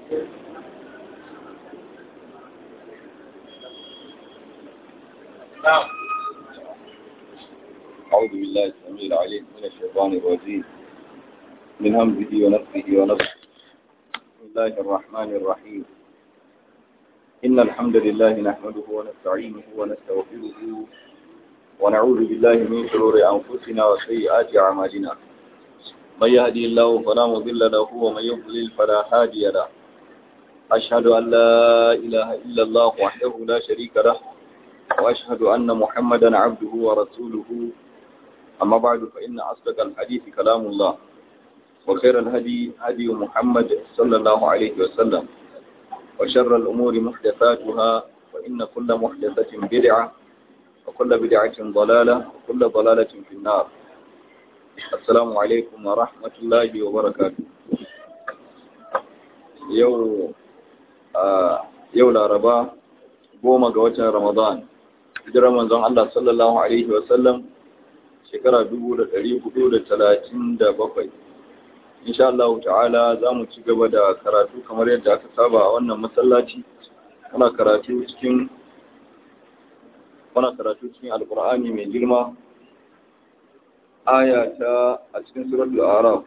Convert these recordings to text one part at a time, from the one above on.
أعوذ بالله السميع العليم من الشيطان الرجيم من همزه ونفسه ونفسه بسم الله الرحمن الرحيم إن الحمد لله نحمده ونستعينه ونستغفره ونعوذ بالله من شرور أنفسنا وسيئات أعمالنا من يهدي الله فلا مضل له ومن يضلل فلا هادي له أشهد أن لا إله إلا الله وحده لا شريك له وأشهد أن محمدا عبده ورسوله أما بعد فإن أصدق الحديث كلام الله وخير الهدي هدي محمد صلى الله عليه وسلم وشر الأمور محدثاتها وإن كل محدثة بدعة وكل بدعة ضلالة وكل ضلالة في النار السلام عليكم ورحمة الله وبركاته يوم آه يوم الأربعاء goma ga watan Ramadan hijirar manzon Allah sallallahu alaihi wa sallam shekara 1437 insha Allah ta'ala za mu ci gaba da karatu kamar yadda aka saba a wannan masallaci muna karatu cikin muna karatu cikin alqur'ani mai girma aya ta a cikin suratul a'raf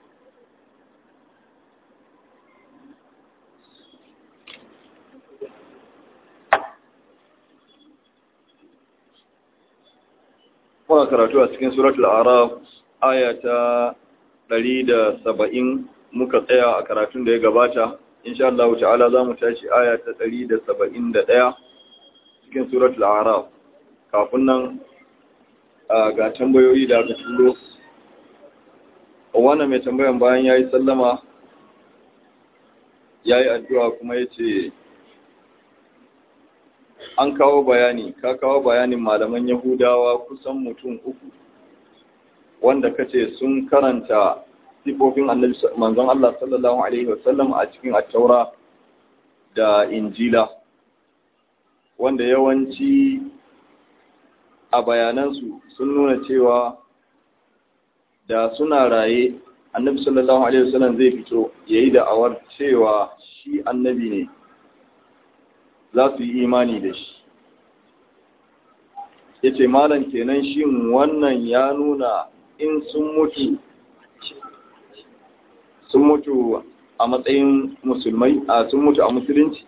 Muna karatu a cikin suratul Araf aya ta 170 muka tsaya a karatun da ya gabata. Insha Allah ta'ala za mu tashi aya ta 171 cikin suratul Araf. Kafin nan ga tambayoyi da aka turo. Wannan mai tambayan bayan ya yi sallama ya yi addu'a kuma ya ce an kawo bayani ka kawo bayanin malaman yahudawa kusan mutum uku wanda kace sun karanta sifofin manzon Allah sallallahu alaihi wasallam a cikin at-taura da injila wanda yawanci a bayanansu sun nuna cewa da suna raye annabi sallallahu alaihi wasallam zai fito yayi da awar cewa shi annabi ne za su yi imani da shi ya ce malam kenan shin wannan ya nuna in sun mutu sun mutu a matsayin musulmai a sun mutu a musulunci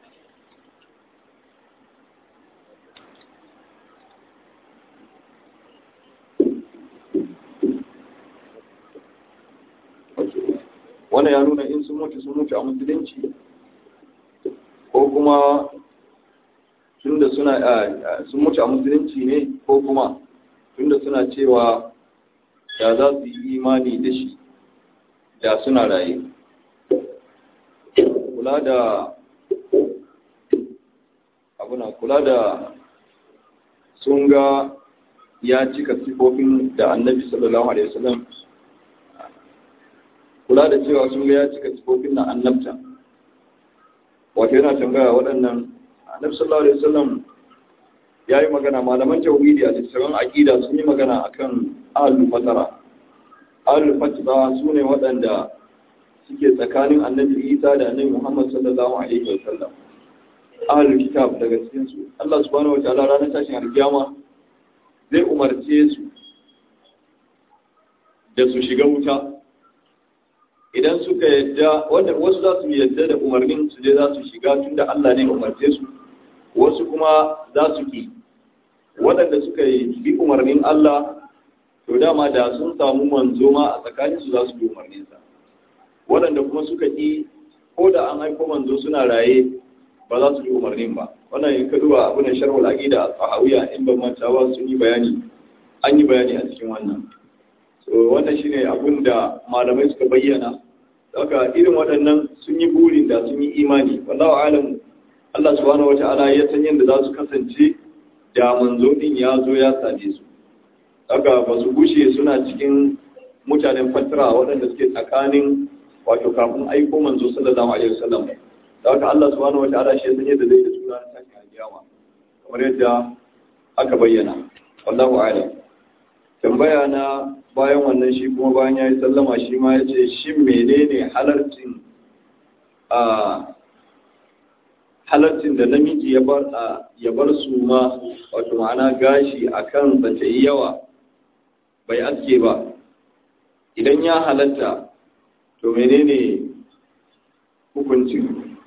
wannan ya nuna in sun mutu sun mutu a musulunci ko kuma tunda suna sun mutu a musulunci ne ko kuma tunda suna cewa da za su yi imani da shi da suna raye kula da abuna kula da sun ga ya cika sifofin da annabi sallallahu alaihi wasallam kula da cewa sun ga ya cika sifofin na annabta wato yana tambaya waɗannan annabi sallallahu alaihi wasallam yayi magana malaman tauhidi a littafin aqida sun yi magana akan ahlul fatara ahlul fatara sune waɗanda suke tsakanin annabi Isa da annabi Muhammad sallallahu alaihi wasallam ahlul kitab daga cikin su Allah subhanahu wataala ranar tashin alkiyama zai umarce su da su shiga wuta idan suka yadda wanda wasu za su yadda da umarnin su je za su shiga tunda Allah ne umarce su wasu kuma za su ki waɗanda suka yi bi umarnin Allah to dama da sun samu manzo ma a tsakanin su za su bi umarninsa waɗanda kuma suka ki ko da an haifo manzo suna raye ba za su bi umarnin ba wannan in ka duba abu ne sharhul aqida al-sahawiya in ban manta ba sun yi bayani an yi bayani a cikin wannan so wannan shine abun da malamai suka bayyana haka irin waɗannan sun yi burin da sun yi imani wallahu alamu Allah subhanahu wata'ala ya san yadda za su kasance da manzo din ya zo ya same su haka ba su gushe suna cikin mutanen fatira waɗanda suke tsakanin wato kafin aiko manzo sallallahu alaihi wasallam haka Allah subhanahu wata'ala shi ya san yadda zai da suna tashin alkiyama kamar yadda aka bayyana wallahu a'lam tambaya na bayan wannan shi kuma bayan ya yi sallama shi ma ya ce shi menene halarcin a halaccin da namiji ya bar ya bar su ma wato ma'ana gashi akan bace yawa bai aske ba idan ya halatta to menene hukuncin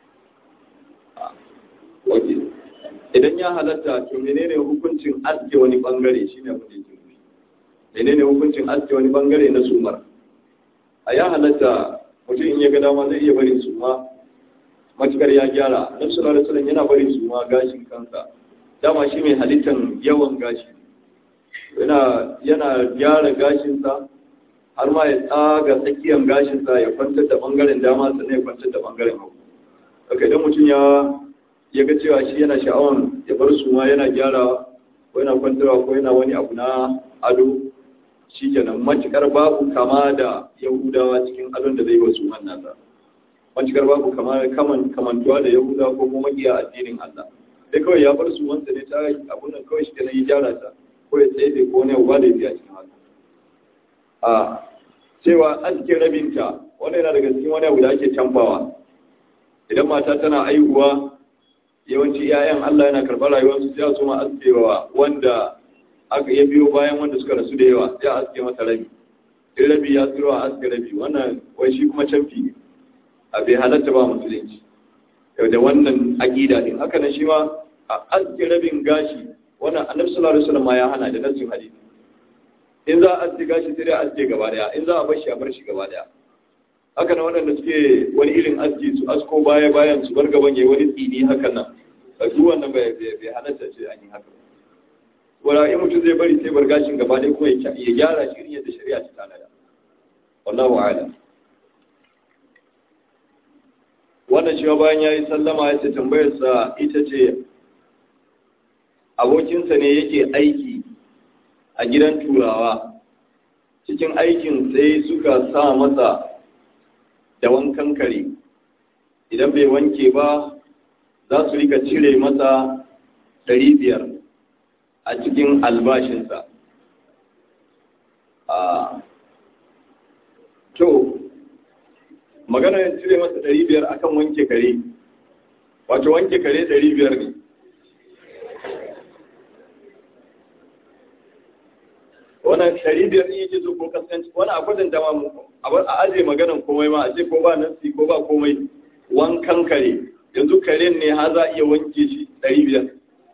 waje idan ya halatta to menene hukuncin aske wani bangare shine abin da yake nufi menene hukuncin aske wani bangare na sumar a ya halatta mutum in ya ga dama zai iya barin suma matukar ya gyara annabi sallallahu alaihi wasallam yana barin suma gashin kansa dama shi mai halittan yawan gashi yana yana gyara gashinsa har ma ya tsaga tsakiyar gashinsa ya kwantar da bangaren dama sannan ya kwantar da bangaren hagu haka idan mutum ya ya ga cewa shi yana sha'awan ya bar su ma yana gyara ko yana kwantarwa ko yana wani abu na ado shi kenan matukar babu kama da yahudawa cikin adon da zai wa su nasa matukar babu kama kaman kamantuwa da yahudawa ko kuma makiya addinin Allah sai kawai ya bar su wanda ne ta abun nan kawai shi kenan ya gyara ta ko ya tsaye ko ne ba da biya cikin haka a cewa aske rabinta wani yana daga cikin wani abu da ake canfawa idan mata tana aihuwa yawanci 'ya'yan Allah yana karɓar rayuwarsu sai su ma askewa wanda aka ya biyo bayan wanda suka rasu da yawa sai a aske masa rabi in rabi ya tsiro a aske rabi wannan wai shi kuma canfi ne a bai halatta ba musulunci yau da wannan aƙida din haka nan shi ma a aske rabin gashi wannan annabi sallallahu alaihi wasallam ya hana da nassin hadisi in za a aske gashi sai dai a aske gaba daya in za a bar shi a bar shi gaba daya haka nan waɗanda suke wani irin aski su asko baya bayan su bar gaban yayi wani tsini hakan nan a duk wannan bai bai halatta ce an yi haka wala in mutum zai bari sai bar gashin gaba dai kuma ya gyara shi yadda shari'a ta tanada wallahu a'lam wannan shi bayan yayi sallama ya ce tambayar sa ita ce abokinsa ne yake aiki a gidan turawa cikin aikin sai suka sa masa da wankan kare idan bai wanke ba za su rika cire masa ɗari biyar a cikin albashinsa to magana ya cire masa ɗari biyar akan wanke kare wato wanke kare ɗari biyar ne wannan ɗari biyar ne yake so ko kaskanci wani a kwatanta ma a aje maganan komai ma a ce ko ba nasi ko ba komai wankan kare yanzu karen ne ha za a iya wanke shi ɗari biyar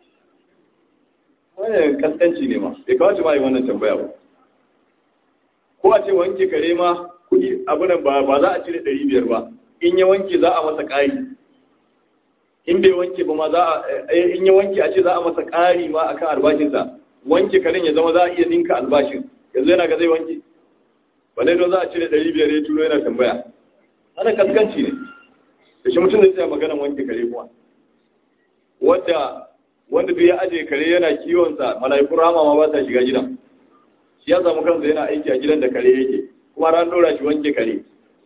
wannan kaskanci ne ma bai kawace ma yi wannan tambaya ba ko a ce wanke kare ma kuɗi abunan ba ba za a cire ɗari biyar ba in ya wanke za a masa ƙari in bai wanke ba ma za a in ya wanke a ce za a masa ƙari ma akan albashinsa wanke karen ya zama za a iya ninka albashin yanzu yana ga zai wanke balai don za a cire ɗari biyar ya turo yana tambaya ana kaskanci ne da shi mutum zai tsaya maganan wanke kare kuma wanda wanda bai aje kare yana kiwonsa mala'ikun rama ma ba sa shiga gidan shi ya samu kansa yana aiki a gidan da kare yake kuma ran dora shi wanke kare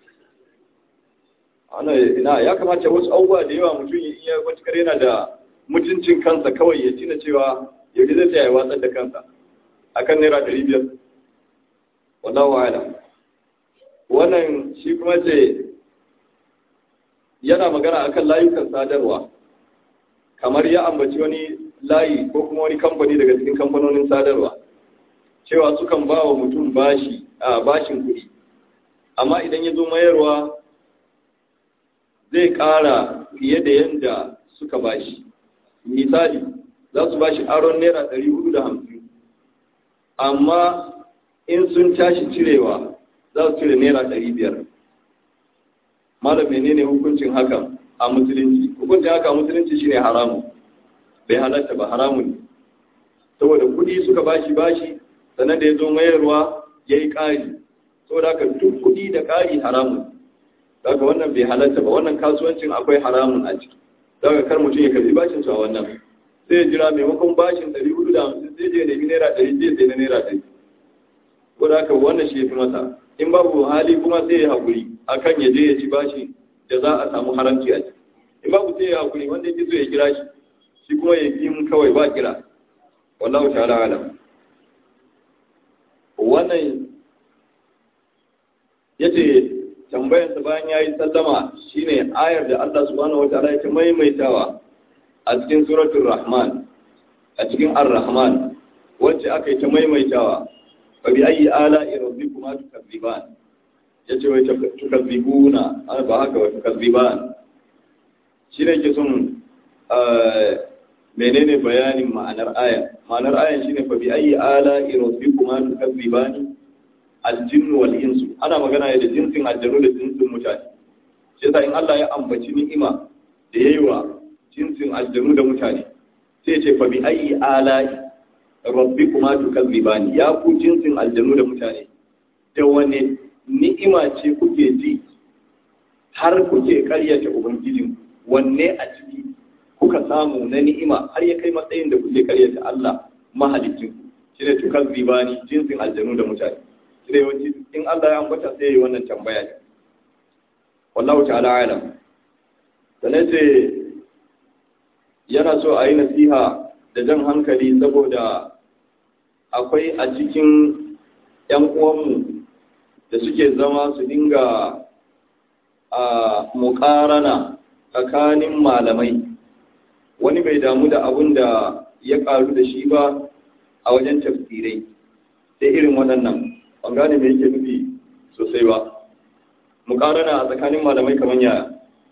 ana ina ya kamata wasu abubuwa da yawa mutum in ya matukar yana da mutuncin kansa kawai ya tina cewa yau zai tsaya ya watsar da kansa akan naira ɗari biyar wallahu a'lam wannan shi kuma ce yana magana akan layukan sadarwa kamar ya ambaci wani layi ko kuma wani kamfani daga cikin kamfanonin sadarwa cewa sukan ba wa mutum bashi a bashin kuɗi amma idan ya zo mayarwa zai ƙara fiye da yadda suka bashi misali za su bashi aron naira ɗari hudu da hamsin amma in sun tashi cirewa za su cire naira ɗari biyar malam menene hukuncin hakan a musulunci hukuncin haka a musulunci shine haramun bai halatta ba haramun ne saboda kudi suka bashi bashi sannan da ya zo mayarwa ya yi ƙari saboda haka duk kudi da ƙari haramun daga wannan bai halatta ba wannan kasuwancin akwai haramun a ciki daga kar mutum ya karbi bashin su a wannan sai ya jira maimakon bashin ɗari hudu da hamsin sai je nemi naira ɗari je sai na naira ɗari saboda haka wannan shi ya fi masa in babu hali kuma sai ya haƙuri akan ya je ya ci bashi da za a samu haramci a ciki in babu sai ya haƙuri wanda yake so ya kira shi shi kuma ya yi kawai ba kira wallahu ta'ala alam wannan yace tambayarsa bayan ya yi sallama shine ayar da Allah subhanahu wa ta'ala ya ta maimaitawa a cikin suratul rahman a cikin ar-rahman wacce aka yi ta maimaitawa fa bi ayi ala'i rabbikuma tukazziban yace wai tukazzibuna ba haka wa tukazziban shine ke son menene bayanin ma'anar aya ma'anar ayan shine fa bi ayi ala'i rabbikuma tukazzibani aljinnu wal insu ana magana da jinsin aljanu da jinsin mutane shi yasa in Allah ya ambaci ni'ima da yayi wa jinsin aljanu da mutane sai ce fa bi ayi ala'i rabbikuma tukazzibani ya ku jinsin aljanu da mutane da wane ni'ima ce kuke ji har kuke karyata ubangijin wanne a ciki kuka samu na ni'ima har ya kai matsayin da kuke karyata Allah mahalicin shi ne tukazzibani jinsin aljanu da mutane sai yawanci in Allah ya ambata sai yi wannan tambaya ne wallahu ta'ala alam sannan sai yana so a yi nasiha da jan hankali saboda akwai a cikin ‘yan uwanmu da suke zama su dinga a muƙarana tsakanin malamai wani bai damu da abun da ya ƙaru da shi ba a wajen tafsirai sai irin waɗannan ban gane me yake nufi sosai ba mukarana a tsakanin malamai kamar yaya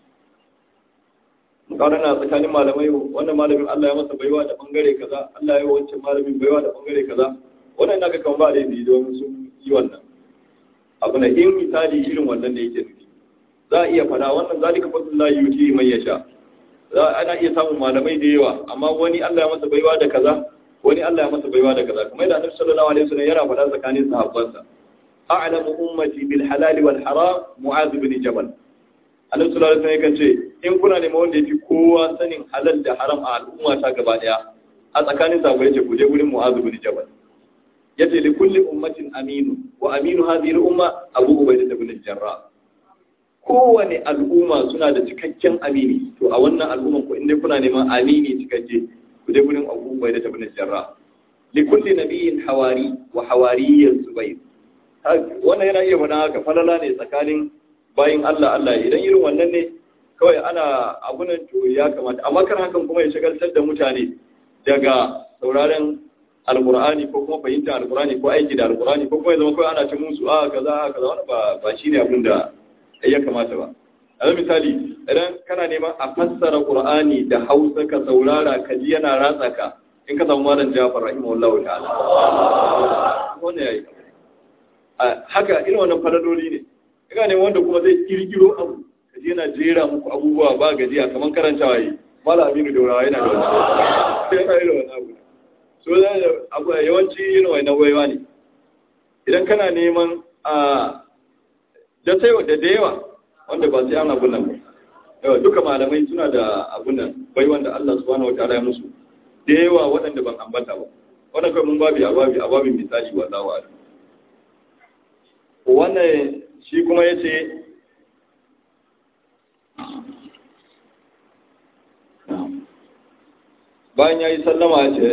mukarana a tsakanin malamai wannan malamin Allah ya masa baiwa da bangare kaza Allah ya wancan malamin baiwa da bangare kaza wannan naga kan ba laifi don sun yi wannan abu na in misali irin wannan da yake nufi za a iya fada wannan zalika fadlullahi yuti man yasha za ana iya samun malamai da yawa amma wani Allah ya masa baiwa da kaza wani Allah ya masa baiwa da kaza kuma da Annabi sallallahu alaihi wasallam yana faɗa tsakanin sahabbansa a'lamu ummati bil halal wal haram mu'adh bin jabal Annabi sallallahu alaihi wasallam yakan ce in kuna neman wanda yafi kowa sanin halal da haram a al'umma ta gaba daya a tsakanin sahabbai yace ku je gurin mu'adh bin jabal yace li kulli ummatin aminu wa aminu hadhihi al umma abu ubaidah bin jarrah kowane al'umma suna da cikakken amini to a wannan al'umman ko inda kuna neman amini cikakke ku dai gurin Abu Ubaida da Ibn Jarrah li kulli nabiyyin hawari wa hawariyyan Zubair wannan yana iya faɗa haka falala ne tsakanin bayin Allah Allah idan irin wannan ne kawai ana abunan to ya kamata amma kan hakan kuma ya shagaltar da mutane daga sauraron alqur'ani ko kuma fahimta alqur'ani ko aiki da alqur'ani ko kuma ya zama kawai ana ta musu a kaza kaza wannan ba ba shine abin da ya kamata ba a misali idan kana neman a fassara qur'ani da hausa ka saurara ka ji yana ratsa ka in ka samu malam jafar rahimahullahu ta'ala wannan yayi haka irin wannan falaloli ne ina ne wanda kuma zai kirkiro abu ka ji yana jera muku abubuwa ba gajiya kamar karantawa yi malam aminu daurawa yana da wani sai yana irin wannan abu so abu yawanci irin wannan waiwa ne idan kana neman a da sai da da yawa wanda ba sai an abun nan yawa duka malamai suna da abun nan bai wanda Allah subhanahu wataala ya musu da yawa waɗanda ban ambata ba wannan kai mun babi a babi a babin misali wallahu a'lam wannan shi kuma yace bayan yayi sallama ce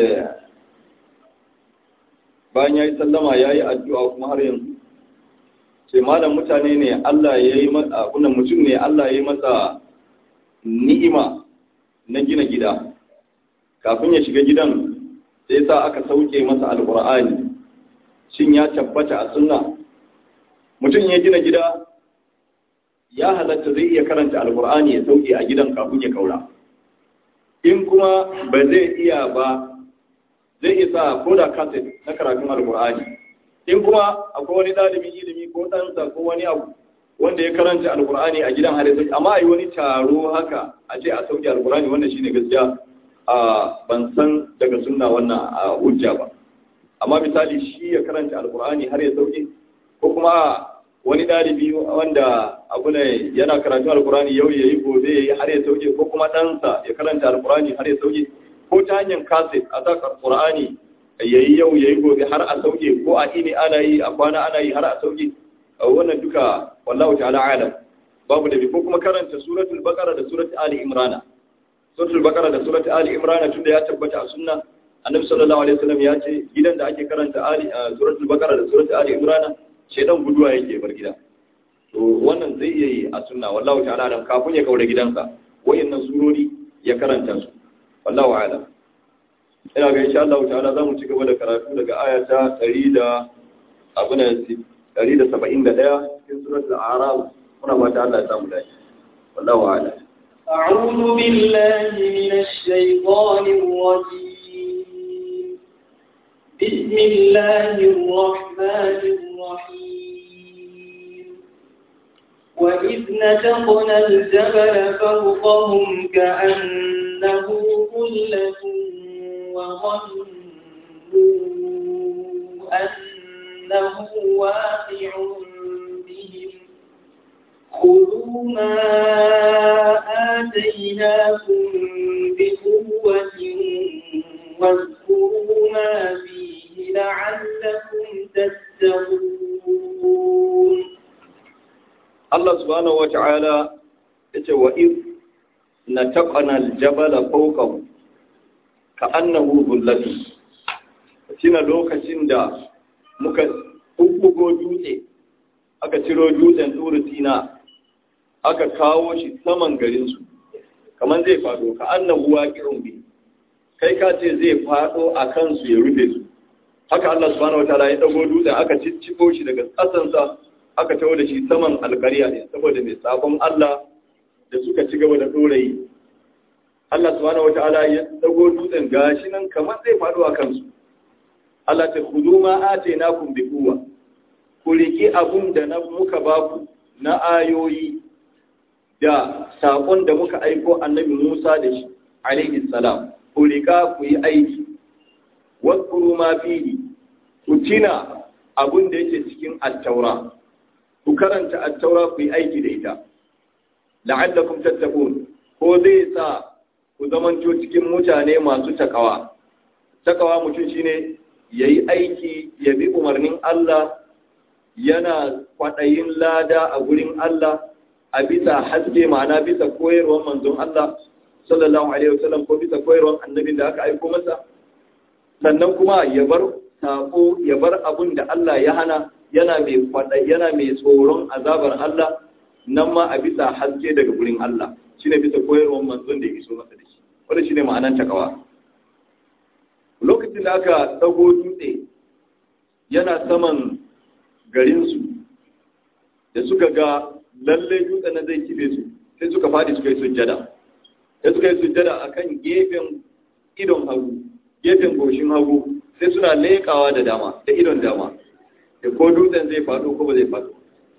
bayan yayi sallama yayi addu'a kuma har yanzu ce malam mutane ne Allah ya yi masa wannan mutum ne Allah ya yi masa ni'ima na gina gida kafin ya shiga gidan sai sa aka sauke masa alqur'ani shin ya tabbata a sunna mutum ya gina gida ya halatta zai iya karanta alqur'ani ya sauke a gidan kafin ya kaura in kuma ba zai iya ba zai isa ko da kaset na karatun alqur'ani in kuma akwai wani ɗalibin ilimi ko ɗansa ko wani abu wanda ya karanta alkur'ani a gidan hadisi amma a yi wani taro haka a ce a sauke alkur'ani wannan shine gaskiya a ban san daga sunna wannan a hujja ba amma misali shi ya karanta alkur'ani har ya sauke ko kuma wani ɗalibi wanda abu ne yana karatu alkur'ani yau ya yi gobe ya yi har ya sauke ko kuma ɗansa ya karanta alkur'ani har ya sauke ko ta hanyar kaset a sa alkur'ani ya yi yau ya yi gobe har a sauke ko a ini ana yi a kwana ana yi har a sauke wannan duka wallahu ta'ala alam babu da ko kuma karanta suratul baqara da suratul ali imrana suratul baqara da suratul ali imrana tunda ya tabbata a sunna annabi sallallahu alaihi wasallam ya ce gidan da ake karanta ali suratul baqara da suratul ali imrana shedan guduwa yake bar gida to wannan zai iya yi a sunna wallahu ta'ala alam kafin ya kaura gidansa wayannan surori ya karanta su wallahu a'lam ina ga insha Allah ta'ala zamu ci gaba da karatu daga aya ta 100 da abuna 171 cikin suratul a'raf muna fata Allah ya samu dace wallahu a'lam أعوذ بالله من الشيطان الرجيم بسم الله الرحمن الرحيم وإذ نتقنا الجبل فوقهم كأنه ظلة وظنوا أنه واقع بهم خذوا ما آتيناكم بقوة واذكروا ما فيه لعلكم تتقون Allah subhanahu wa ta'ala yace wa iz nataqana al-jabala fawqahu ka'annahu dhullatu shine lokacin da muka bubbugo dutse aka ciro dutsen turu tina aka kawo shi saman garin su kaman zai fado ka'annahu waqi'un bi kai ka ce zai fado a kansu ya rufe su haka Allah subhanahu wa ta'ala ya dago dutsen aka cicciko shi daga kasansa aka tawo da shi saman alkariya ne saboda mai sabon Allah da suka ci gaba da ɗorayi. Allah subhanahu wata'ala ya dago dutsen gashi nan kamar zai faɗo a kansu. Allah ta kudu ma ace na kun bi kuwa. Ku riƙi abun da na muka baku na ayoyi da saƙon da muka aiko annabi Musa da shi, alaihi salam. Ku riƙa ku yi aiki. Wasu ma fihi, ku tina abun da yake cikin attaura. ku karanta attaura ku yi aiki da ita la'allakum tattaqun ko zai sa ku zamanto cikin mutane masu takawa takawa mutum shine yayi aiki ya bi umarnin Allah yana kwadayin lada a gurin Allah a bisa haske ma'ana bisa koyarwar manzon Allah sallallahu alaihi wasallam ko bisa koyarwar annabin da aka aiko masa sannan kuma ya bar sako ya bar abun da Allah ya hana yana mai faɗa yana mai tsoron azabar Allah nan ma a bisa haske daga gurin Allah shine bisa koyarwar manzon da ya iso masa da shi wanda shine ma'anar takawa lokacin da aka dago dutse yana saman garinsu da suka ga lalle dutsen na zai kife su sai suka fadi suka yi sujjada sai suka yi sujjada akan gefen idon hagu gefen goshin hagu sai suna leƙawa da dama da idon dama da ko dutsen zai faɗo ko ba zai faɗo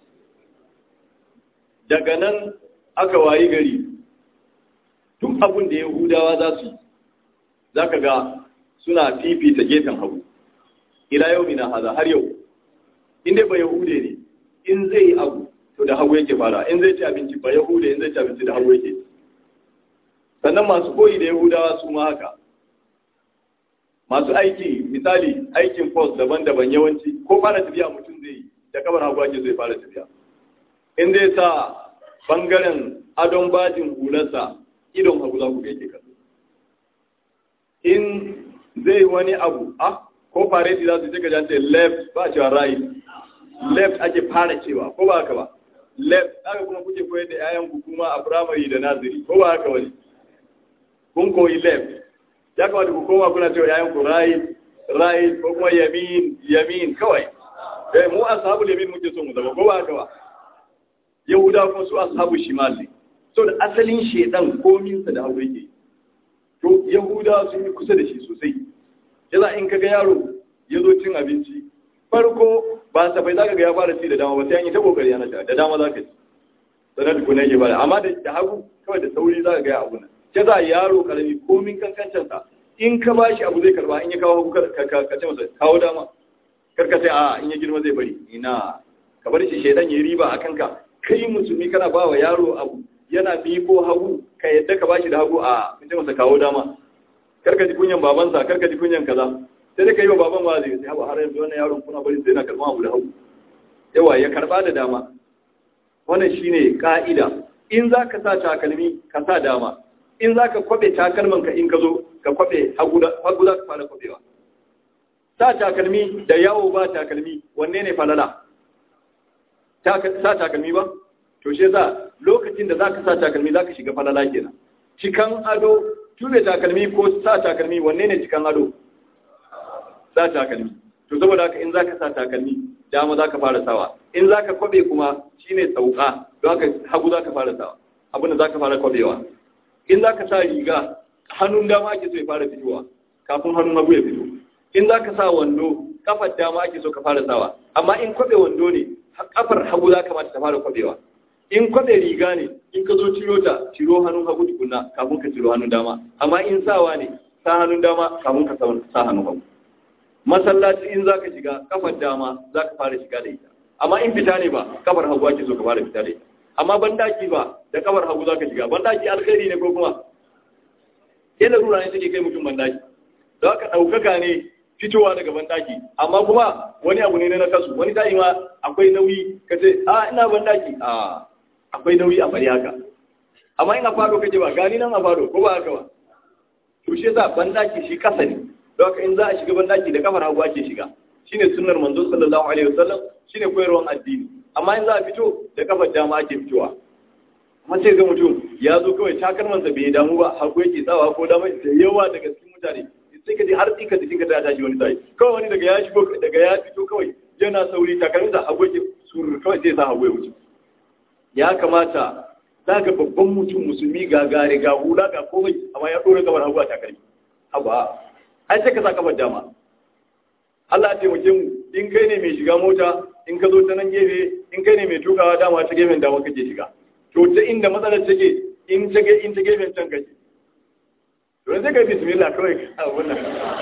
daga nan aka wayi gari duk abin da yahudawa za su za ka ga suna fifita gefen hagu ila yau mina haza har yau inda ba yahude ne in zai yi abu to da hagu yake fara in zai ci abinci ba yahude in zai ci abinci da hagu yake sannan masu koyi da yahudawa su ma haka masu aiki misali aikin post daban-daban yawanci ko fara tafiya mutum zai yi da kabar hagu ake zai fara tafiya in zai sa bangaren adon bajin hularsa idon hagu za ku ga yake kallo in zai wani abu ah ko fareti za su ce gajante left ba cewa right left ake fara cewa ko ba haka ba left haka kuma kuke koyar da 'ya'yan ku kuma a primary da naziri ko ba haka wani kun koyi left ya kamata ku koma kuna cewa yayan ku right right ko kuma yamin yamin kawai eh mu ashabul yamin muke so mu zama ko ba haka ba yahuda kuma su ashabu shimal ne so da asalin shedan komin sa da hawo yake to yahuda sun yi kusa da shi sosai yaza in kaga yaro ya zo cin abinci farko ba safai zaka ga ya fara ci da dama ba sai an yi ta kokari ana da dama zaka ci sanar da kuna yake ba amma da hagu kawai da sauri zaka ga ya abu nan ya za yaro karami komin kankancinsa in ka ba shi abu zai karba in ya kawo hagu ka ce masa kawo dama karka sai a in ya girma zai bari ina ka bar shi shaidan ya riba a kanka kai musulmi kana ba wa yaro abu yana bi ko hagu ka yadda ka ba shi da hagu a in ce masa kawo dama karka ji kunyan babansa karka ji kunyan kaza sai dai ka yi wa baban wa zai sai har yanzu wannan yaron kuna bari sai na karba abu da hagu yawa ya karba da dama wannan shine ka'ida in za ka sa takalmi ka sa dama in za ka kwabe takalmanka in ka zo ka kwabe hagu za ka fara kwabewa sa takalmi da yawo ba takalmi wanne ne falala sa takalmi ba to shi yasa lokacin da zaka sa takalmi zaka shiga falala kenan cikan ado tube takalmi ko sa takalmi wanne ne cikan ado sa takalmi to saboda haka in zaka sa takalmi dama zaka fara sawa in zaka kwabe kuma shine sauka don haka hagu zaka fara sawa abin da zaka fara kwabewa in zaka sa riga hannun dama ake so ya fara fitowa kafin hannun hagu ya fito in zaka sa wando kafar dama ake so ka fara sawa amma in kwabe wando ne kafar hagu za kamata ta fara kwabewa in kwabe riga ne in ka zo ciro ta ciro hannun hagu tukuna kafin ka ciro hannun dama amma in sawa ne sa hannun dama kafin ka sa hannun hagu masallaci in za ka shiga kafar dama za ka fara shiga da ita amma in fita ne ba kafar hagu ake so ka fara fita da ita amma bandaki ba da kafar hagu za ka shiga bandaki alkhairi ne ko kuma yana rura ne take kai mutum bandaki za ka ɗaukaka ne fitowa daga bandaki amma kuma wani abu ne na kasu wani tayi ma akwai nauyi ka ce a ina bandaki a akwai nauyi a bari haka amma ina fado kake ba gani nan a fado ko ba haka ba to shi yasa bandaki shi kasa ne don haka in za a shiga bandaki da kafar hagu ake shiga shine sunnar manzo sallallahu alaihi wasallam shine koyarwan addini amma in za a fito da kafar dama ake fitowa amma sai ga mutum ya zo kawai takalmansa bai damu ba hagu yake tsawa ko dama da yawa daga cikin mutane sai ka ji har tsika jikin ka ta tashi wani sai kawai wani daga ya shigo daga ya fito kawai yana sauri takalmin da hagu yake surur kawai zai sa hagu ya wuce ya kamata za ga babban mutum musulmi ga gare ga hula ga komai amma ya ɗora kamar hagu a takalmi haba ai sai ka sa kafar dama Allah ya taimake mu in kai ne mai shiga mota in ka zo ta nan gefe in kai ne mai tukawa dama ta gefen dama kake shiga to ta inda matsalar take in ta ge in ta gefen can kake to sai ka bismillah kawai a wannan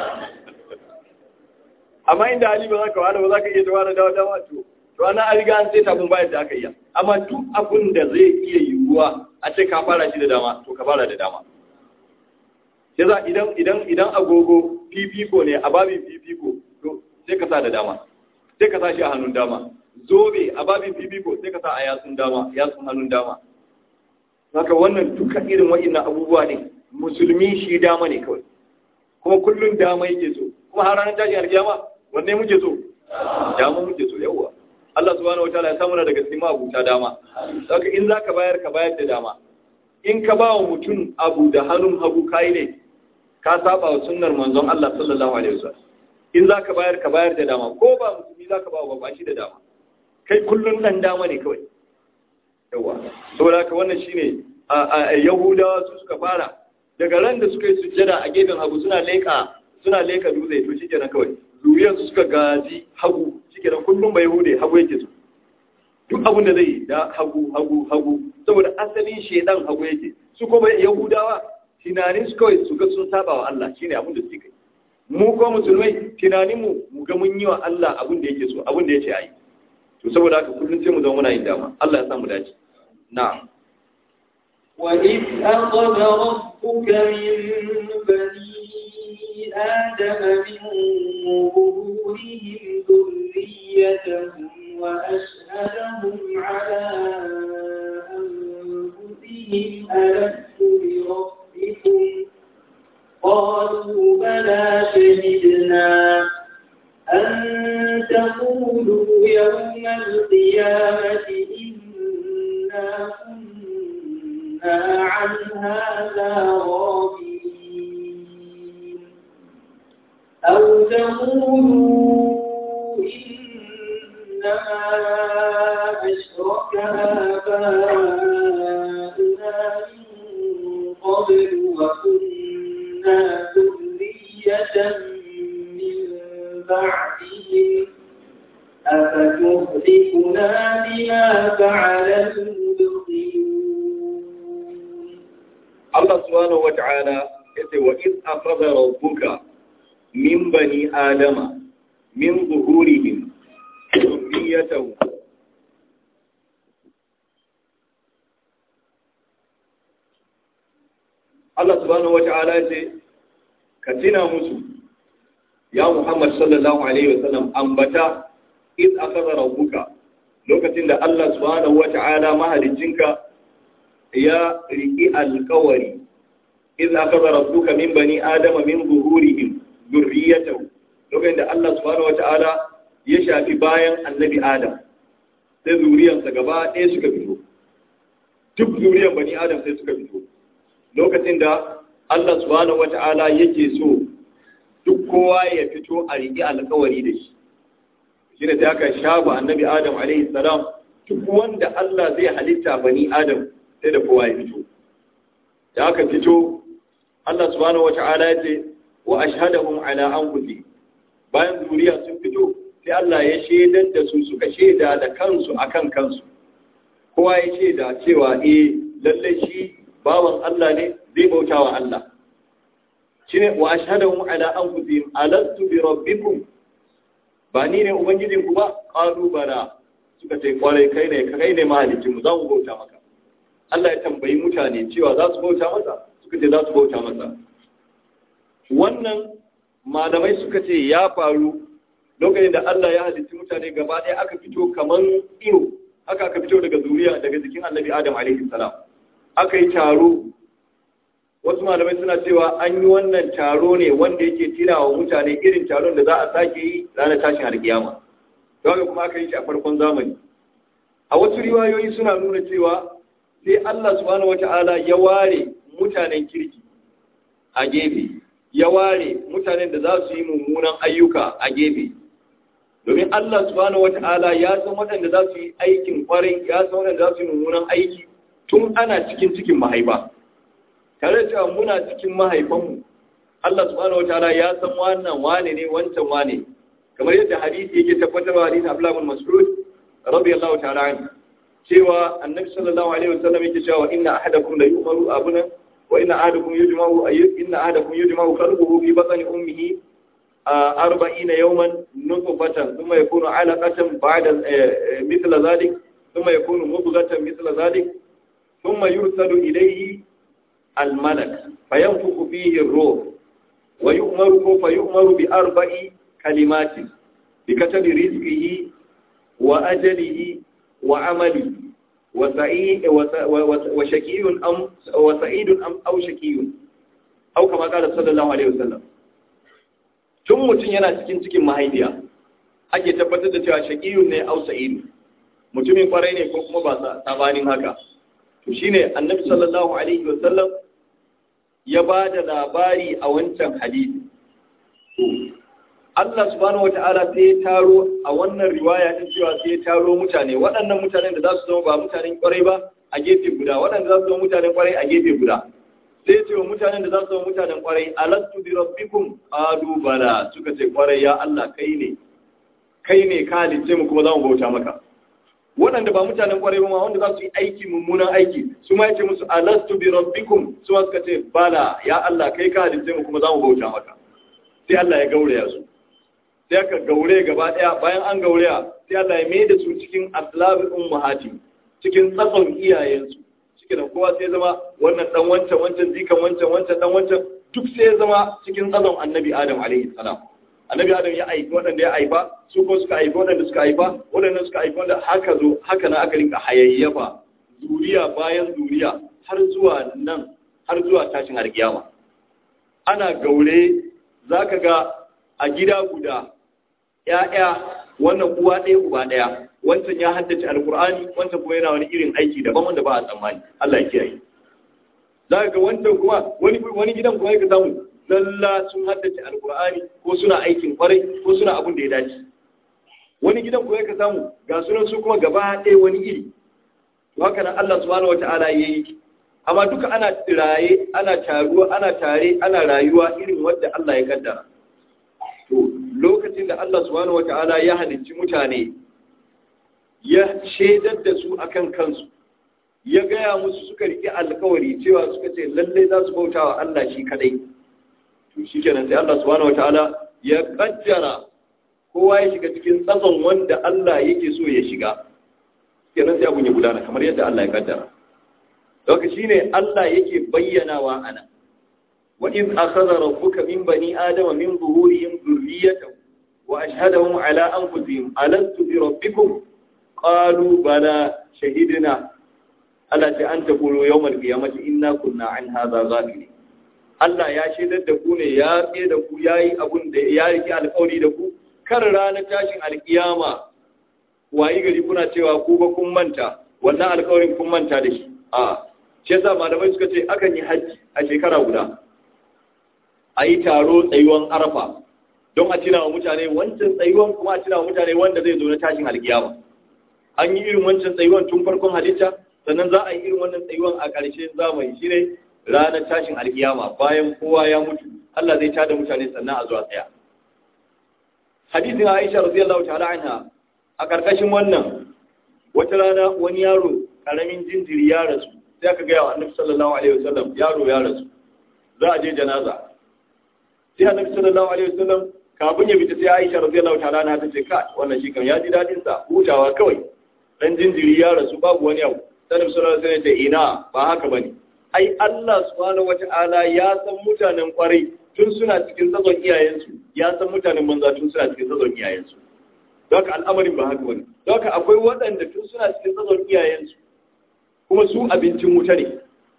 amma inda hali ba za ka wada ba za ka iya tawara dawa dama to to ana an riga an sai tafin bayan da aka iya amma duk abin da zai iya yiwuwa a ce ka fara shi da dama to ka fara da dama sai za idan idan idan agogo fifiko ne a babin fifiko to sai ka sa da dama sai ka sa shi a hannun dama zobe a babin fifiko sai ka sa a yatsun dama yatsun hannun dama haka wannan dukkan irin wa'annan abubuwa ne musulmi shi dama ne kawai kuma kullum dama yake so kuma har ranar tashin alkiyama wanne muke so dama muke so yawa Allah subhanahu wataala ya samu na daga cikin abuta dama saka in zaka bayar ka bayar da dama in ka ba wa mutum abu da hannun hagu kai ne ka saba wa sunnar manzon Allah sallallahu alaihi wasallam in zaka bayar ka bayar da dama ko ba musulmi zaka ba wa ba shi da dama kai kullun dan dama ne kawai yawa saboda haka wannan shine a yahudawa su suka fara daga ran da suka yi sujjada a gefen hagu suna leka suna leka dutse to shikenan kawai zuriyar su suka gaji hagu shikenan kullum bai hude hagu yake su duk abin da zai da hagu hagu hagu saboda asalin shedan hagu yake su kuma yahudawa tunanin su kawai su ga sun saba wa Allah shine abin da suke mu ko musulmai tunanin mu mu ga mun yi wa Allah abin da yake so abin da yace ayi to saboda haka kullum sai mu zama muna yin dama Allah ya samu dace na'am وإذ أخذ ربك من بني آدم من ظهورهم ذريتهم وأشهدهم على أنفسهم ألست بربكم قالوا بلى شهدنا أن تقولوا يوم القيامة إنا كنا عن هذا غافلين أو تقولوا إنما أشرك آباؤنا من قبل وكنا ذرية من بعدهم أفتهلكنا بما فعل المبطلون Allah subhanahu wata'ala yace wa iz akhadha rabbuka min bani adama min zuhurihim dhurriyyatahum Allah subhanahu wata'ala yace ka tina musu ya Muhammad sallallahu alaihi wasallam ambata iz akhadha rabbuka lokacin da Allah subhanahu wata'ala mahaliccinka ya riƙi alƙawari iz akhadha rabbuka min bani adama min zuhurihim dhurriyyatahu lokacin da Allah subhanahu wata'ala ya shafi bayan annabi Adam sai zuriyansa gaba ɗaya suka fito duk zuriyan bani adam sai suka fito lokacin da Allah subhanahu wata'ala yake so duk kowa ya fito a riƙi alƙawari da shi shi ne sai aka shafa annabi adam alaihi salam duk wanda Allah zai halitta bani adam sai da kowa ya fito da aka fito Allah subhanahu wata'ala ya ce wa ashhadahum ala anfusihim bayan zuriya sun fito sai Allah ya shaidar da su suka shaida da kansu akan kansu kowa ya shaida cewa eh lalle shi bawan Allah ne zai bauta wa Allah shine wa ashhadahum ala anfusihim alastu bi rabbikum ba ni ne ubangijin ku ba qalu bala suka ce kwarai kai ne kai ne mahalicin mu za mu bauta maka Allah ya tambayi mutane cewa za su bauta masa suka ce za su bauta masa wannan malamai suka ce ya faru lokacin da Allah ya halitta mutane gaba ɗaya aka fito kaman iyo haka aka fito daga zuriya daga jikin annabi Adam alaihi salam aka yi taro wasu malamai suna cewa an yi wannan taro ne wanda yake tirawa mutane irin taron da za a sake yi ranar tashin alkiyama don kuma aka yi shi a farkon zamani a wasu riwayoyi suna nuna cewa sai Allah subhanahu wata'ala ya ware mutanen kirki a gefe ya ware mutanen da za su yi mummunan ayyuka a gefe domin Allah subhanahu wata'ala ya san waɗanda za su yi aikin kwarai ya san waɗanda za su yi mummunan aiki tun ana cikin cikin mahaifa tare da cewa muna cikin mahaifanmu Allah subhanahu wataala ya san wannan wane ne wancan wane kamar yadda hadisi yake tabbatarwa hadisi Abdullah bin Mas'ud radiyallahu ta'ala anhu cewa annabi sallallahu alaihi wasallam yake cewa inna ahadakum la yu'maru abuna wa inna ahadakum yujma'u inna ahadakum yujma'u qalbuhu fi batni ummihi arba'ina yawman nutfatan thumma yakunu 'alaqatan ba'da mithla dhalik thumma yakunu mudghatan mithla dhalik thumma yursalu ilayhi الملك فينفخ فيه الروح ويؤمر فيؤمر بأربع كلمات بكتب رزقه وأجله وعمله وسعيد وشكي أم وسعيد أم أو شكي أو كما قال صلى الله عليه وسلم tun mutum yana cikin cikin mahaifiya ake tabbatar da cewa shaqiyun ne au sa'id mutumin kwarai ne ko kuma ba sabanin haka to shine annabi sallallahu alaihi wasallam ya ba da labari a wancan hadisi Allah subhanahu wata'ala sai ya taro a wannan riwaya din cewa sai ya taro mutane waɗannan mutanen da za su zama ba mutanen kwarai ba a gefe guda waɗanda za su zama mutanen kwarai a gefe guda sai ya ce wa mutanen da za su zama mutanen kwarai alastu bi rabbikum qalu bala suka ce kwarai ya Allah kai ne kai ne ka halice mu kuma za mu bauta maka waɗanda ba mutanen ƙwarai ba wanda za su yi aiki mummunan aiki su ma yace musu alastu bi rabbikum su ma suka ce bala ya Allah kai ka halitta mu kuma za mu bauta maka sai Allah ya gauraya su sai aka gaure gaba ɗaya bayan an gauraya sai Allah ya mai da su cikin aslabi ummahati cikin tsatson iyayensu cikin da kowa sai zama wannan dan wancan wancan zikan wancan wancan dan wancan duk sai ya zama cikin tsatson annabi Adam alaihi salam annabi adam ya aiki waɗanda ya haifa su ko suka haifa waɗanda suka haifa waɗanda suka haifa wanda haka zo haka na aka rinka hayayyafa zuriya bayan zuriya har zuwa nan har zuwa tashin alkiyama ana gaure zaka ga a gida guda ƴaƴa wannan uwa ɗaya uba ɗaya wancan ya haddace alkur'ani wancan kuma yana wani irin aiki daban wanda ba a tsammani Allah ya kiyaye zaka ga wancan kuma wani wani gidan kuma ya samu zalla sun haddace alkur'ani ko suna aikin kwarai ko suna abin da ya dace wani gidan ko ka samu ga sunan su kuma gaba ɗaya wani iri to haka nan Allah subhanahu wataala yayi amma duka ana tsiraye ana taruwa ana tare ana rayuwa irin wanda Allah ya kaddara to lokacin da Allah subhanahu wataala ya halicci mutane ya shaidar da su akan kansu ya gaya musu suka riƙe alkawari cewa suka ce lallai za su bauta wa Allah shi kadai to shi kenan sai Allah subhanahu wataala ya kaddara kowa ya shiga cikin tsatson wanda Allah yake so ya shiga kenan sai abun ya gudana kamar yadda Allah ya kaddara Daga shine Allah yake bayyanawa ana wa iz akhadha rabbuka min bani adama min zuhurihim dhurriyyatahum wa ashhadahum ala anfusihim alastu bi rabbikum qalu bala shahidna Allah ta anta qulu yawmal qiyamati inna kunna an hadha ghafilin Allah ya shaidar da ku ne ya tsaye da ku ya yi abin da ya rike alkawari da ku kan ranar tashin alkiyama wayi gari kuna cewa ku ba kun manta wannan alƙawarin kun manta da shi a shi yasa malamai suka ce akan yi hajji a shekara guda a yi taro tsayuwan arafa don a tuna wa mutane wancan tsayuwan kuma a tuna wa mutane wanda zai zo na tashin alkiyama an yi irin wancan tsayuwan tun farkon halitta sannan za a yi irin wannan tsayuwan a ƙarshen zamani shine ranar tashin alkiyama bayan kowa ya mutu Allah zai tada mutane sannan a zuwa tsaya hadisin Aisha radiyallahu ta'ala anha a ƙarƙashin wannan wata rana wani yaro ƙaramin jinjiri ya rasu sai aka gaya wa Annabi sallallahu alaihi wasallam yaro ya rasu za a je janaza sai Annabi sallallahu alaihi wasallam kafin ya fita sai Aisha radiyallahu ta'ala anha ta ce ka wannan shi kan ya ji dadin sa hutawa kawai dan jinjiri ya rasu babu wani abu sai Annabi sallallahu alaihi wasallam ya ce ina ba haka bane ai Allah subhanahu wata'ala ya san mutanen kwarai tun suna cikin tsazon iyayensu ya san mutanen banza tun suna cikin tsazon iyayensu don haka al'amarin ba haka wani don haka akwai waɗanda tun suna cikin tsazon iyayensu kuma su abincin wuta ne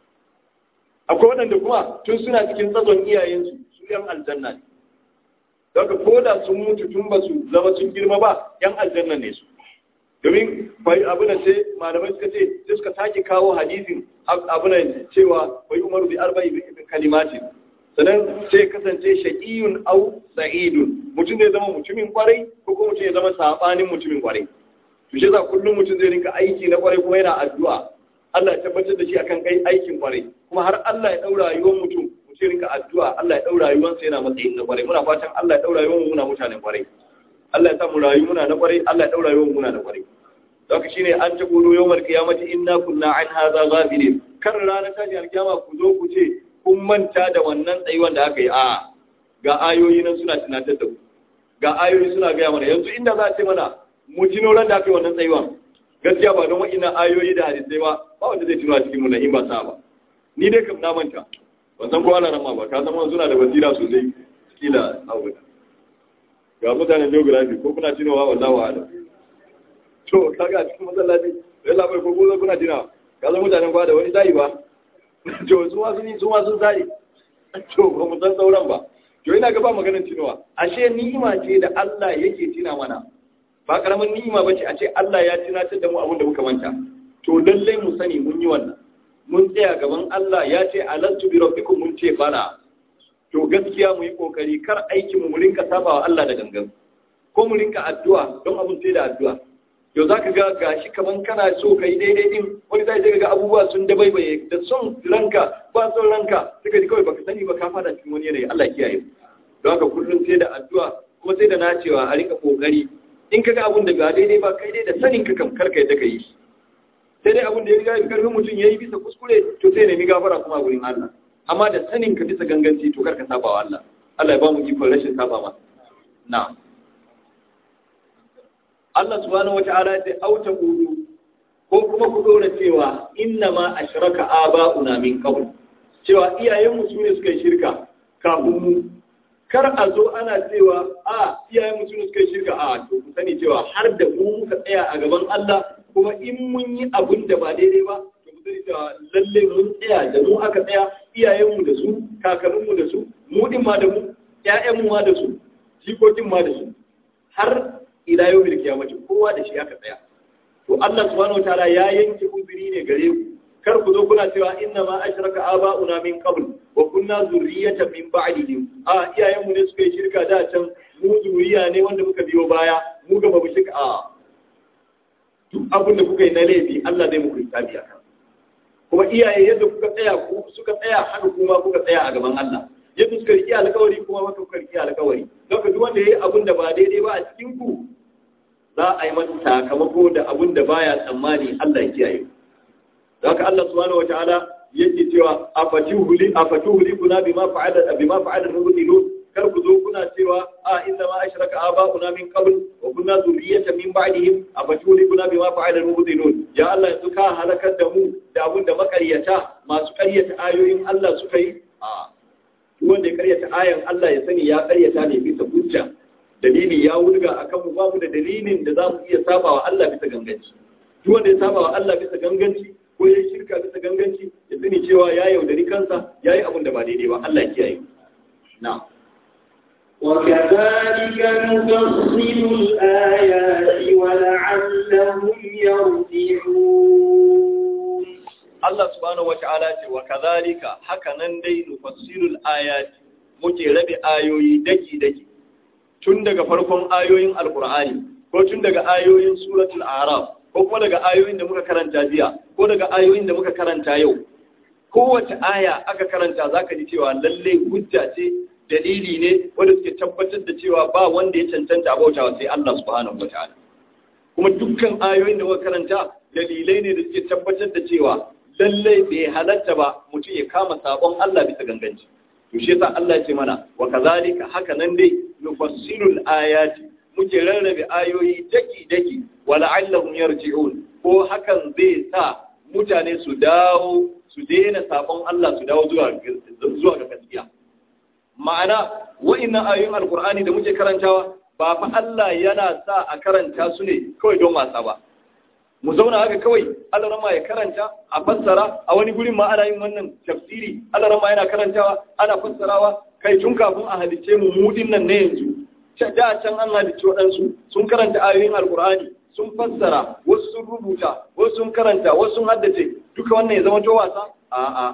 akwai waɗanda kuma tun suna cikin tsazon iyayensu su yan aljanna ne don haka ko da sun mutu tun ba su zama sun girma ba yan aljanna ne su domin abunan sai malamai suka ce sai suka sake kawo hadisin abunan cewa wai umaru bi arba'i bi kalimatin sannan sai kasance shaqiyun au sa'idun mutum zai zama mutumin kwarai ko kuma mutum ya zama sabanin mutumin kwarai to shi yasa kullum mutum zai rinka aiki na kwarai kuma yana addu'a Allah ya tabbatar da shi akan kai aikin kwarai kuma har Allah ya daura rayuwar mutum mutum rinka addu'a Allah ya daura rayuwarsa yana matsayin na kwarai muna fatan Allah ya daura rayuwar mu muna mutanen kwarai Allah ya sa mu rayu muna na kwarai Allah ya daura rayuwar mu muna na kwarai Zaka shine an ta gudu yawmal qiyamati inna kunna an hadha ghafilin kar ranar tashi alkiyama ku zo ku ce kun manta da wannan tsayuwan da aka yi a ga ayoyi nan suna tunatar da ku ga ayoyi suna gaya mana yanzu inda za a ce mana mu tuno ran da aka yi wannan tsayuwan gaskiya ba don wa'ina ayoyi da hadisai ba ba wanda zai tuno a cikin mu na in ba sa ba ni dai kam na manta ban san ko ana ran ma ba ka san suna da basira sosai kila abu ga mutanen geography ko kuna tunowa wallahi wa'ala to kaga cikin masallaci sai labai ko ko kuna tunawa ka san mutanen kwa da wani zai ba to su ma sun yi su ma sun zai to ba mu san sauran ba to ina ga ba maganar tunawa ashe ni'ima ce da Allah yake tina mana ba karamin ni'ima bace a ce Allah ya tunatar da mu abin da muka manta to lallai mu sani mun yi wannan mun tsaya gaban Allah ya ce alantu bi rabbikum mun ce bana to gaskiya mu yi kokari kar aikin mu mu rinka sabawa Allah da gangan ko mu rinka addu'a don abun sai da addu'a yau za ka ga gashi kaman kana so ka yi daidai din wani zai zai ga abubuwa sun dabaibaye da son ranka ba son ranka suka ji kawai baka sani ba ka fada cikin wani yanayi Allah kiyaye don haka kullum sai da addu'a kuma sai da nacewa a rika kokari in ka ga abun da ba daidai ba kai dai da sanin ka kam karka yadda ka yi sai dai abun da ya riga karfin mutum ya yi bisa kuskure to sai nemi gafara kuma a gurin Allah amma da sanin ka bisa ganganci to karka saba wa Allah Allah ya ba mu ikon rashin saba ma na'am Allah subhanahu wata'ala ya ce auta kudu ko kuma ku dora cewa inna ma ashraka aba'una min qabl cewa iyayenmu su ne suka yi shirka kafin mu kar a zo ana cewa a iyayenmu su ne suka yi shirka a to ku sani cewa har da mu muka tsaya a gaban Allah kuma in mun yi abin da ba daidai ba to ku sani cewa lalle mun tsaya da mu aka tsaya iyayenmu da su kakanninmu da su mu din ma da mu ƴaƴanmu ma da su jikokin ma da su har ila yau mil kiyamati kowa da shi aka tsaya to Allah subhanahu wataala ya yanke uzuri ne gare ku kar ku zo kuna cewa inna ma ashraka aba'una min qabl wa kunna zurriyatan min ba'dihim a iyayen mu ne suka yi shirka da can mu zuriya ne wanda muka biyo baya mu ga babu shirka a duk abin da kuka yi na laifi Allah zai muku hisabi akan kuma iyaye yadda kuka tsaya ku suka tsaya haka kuma kuka tsaya a gaban Allah yadda suka riƙe alkawari kuma maka kuka riƙe alkawari don duk wanda ya yi abin da ba daidai ba a cikin ku za a yi masa sakamako da abin da baya tsammani Allah ya kiyaye don haka Allah subhanahu wataala yake cewa afatuhuli afatuhuli kuna bima fa'ala bima fa'ala mubtilun kar ku zo kuna cewa a inna ma ashraka aba'una min qabl wa kunna zurriyatan min ba'dihim afatuhuli kuna bima fa'ala mubtilun ya Allah yanzu ka halakar da mu da abin da makaryata masu karyata ayoyin Allah suka yi a wanda ya karyata ayan Allah ya sani ya karyata ne bisa hujja dalili ya wulga akan mu babu da dalilin da zamu iya sabawa Allah bisa ganganci duk wanda ya sabawa Allah bisa ganganci ko ya shirka bisa ganganci ya sani cewa ya yaudari kansa yayi abin da ba daidai ba Allah ya kiyaye na وكذلك نفصل الآيات ولعلهم يرجعون Allah subhanahu wata'ala ce wa kazalika haka nan dai nufassilul ayati muke rabe ayoyi daki daki tun daga farkon ayoyin alqur'ani ko tun daga ayoyin suratul a'raf ko kuma daga ayoyin da muka karanta jiya ko daga ayoyin da muka karanta yau kowace aya aka karanta zaka ji cewa lalle hujja ce dalili ne wanda suke tabbatar da cewa ba wanda ya cancanta bautawa sai Allah subhanahu wata'ala kuma dukkan ayoyin da muka karanta dalilai ne da suke tabbatar da cewa lallai bai halatta ba mutum ya kama sabon Allah bisa ganganci to shi yasa Allah ya ce mana wa kazalika haka nan dai nufassilul ayati muke rarrabe ayoyi daki daki wa la'allahum yarji'un ko hakan zai sa mutane su dawo su daina sabon Allah su dawo zuwa zuwa ga gaskiya ma'ana wa'annan ayoyin alqur'ani da muke karantawa ba fa Allah yana sa a karanta su ne kawai don wasa ba mu zauna haka kawai alarama ya karanta a fassara a wani gurin ma ana yin wannan tafsiri alarama yana karantawa ana fassarawa kai tun kafin a halice mu mudin nan ne yanzu da can an halice waɗansu sun karanta ayoyin alkur'ani sun fassara wasu sun rubuta wasu sun karanta wasu sun haddace duka wannan ya zama to wasa a'a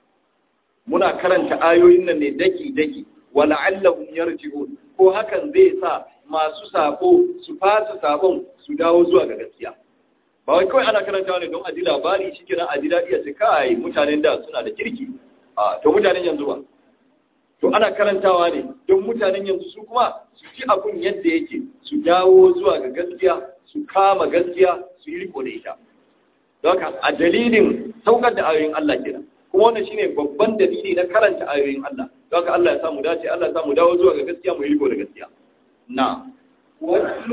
muna karanta ayoyin nan ne daki daki wala allahum yarji'un ko hakan zai sa masu sabo su fasa sabon su dawo zuwa ga gaskiya ba wai kawai ana karanta ne don a ji labari shi kenan a ji daɗi a ce kai mutanen da suna da kirki a to mutanen yanzu ba to ana karantawa ne don mutanen yanzu su kuma su ci abun yadda yake su dawo zuwa ga gaskiya su kama gaskiya su yi riko da ita don haka a dalilin saukar da ayoyin Allah kenan kuma wannan shine babban dalili na karanta ayoyin Allah don haka Allah ya samu dace Allah ya samu dawo zuwa ga gaskiya mu yi riko da gaskiya na'am واتل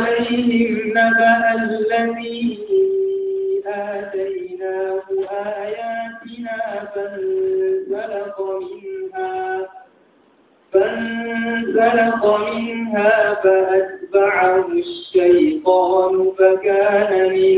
عليهم نبأ الذي آتيناه آياتنا فانسلق منها فانسلق منها فأتبعه الشيطان فكان من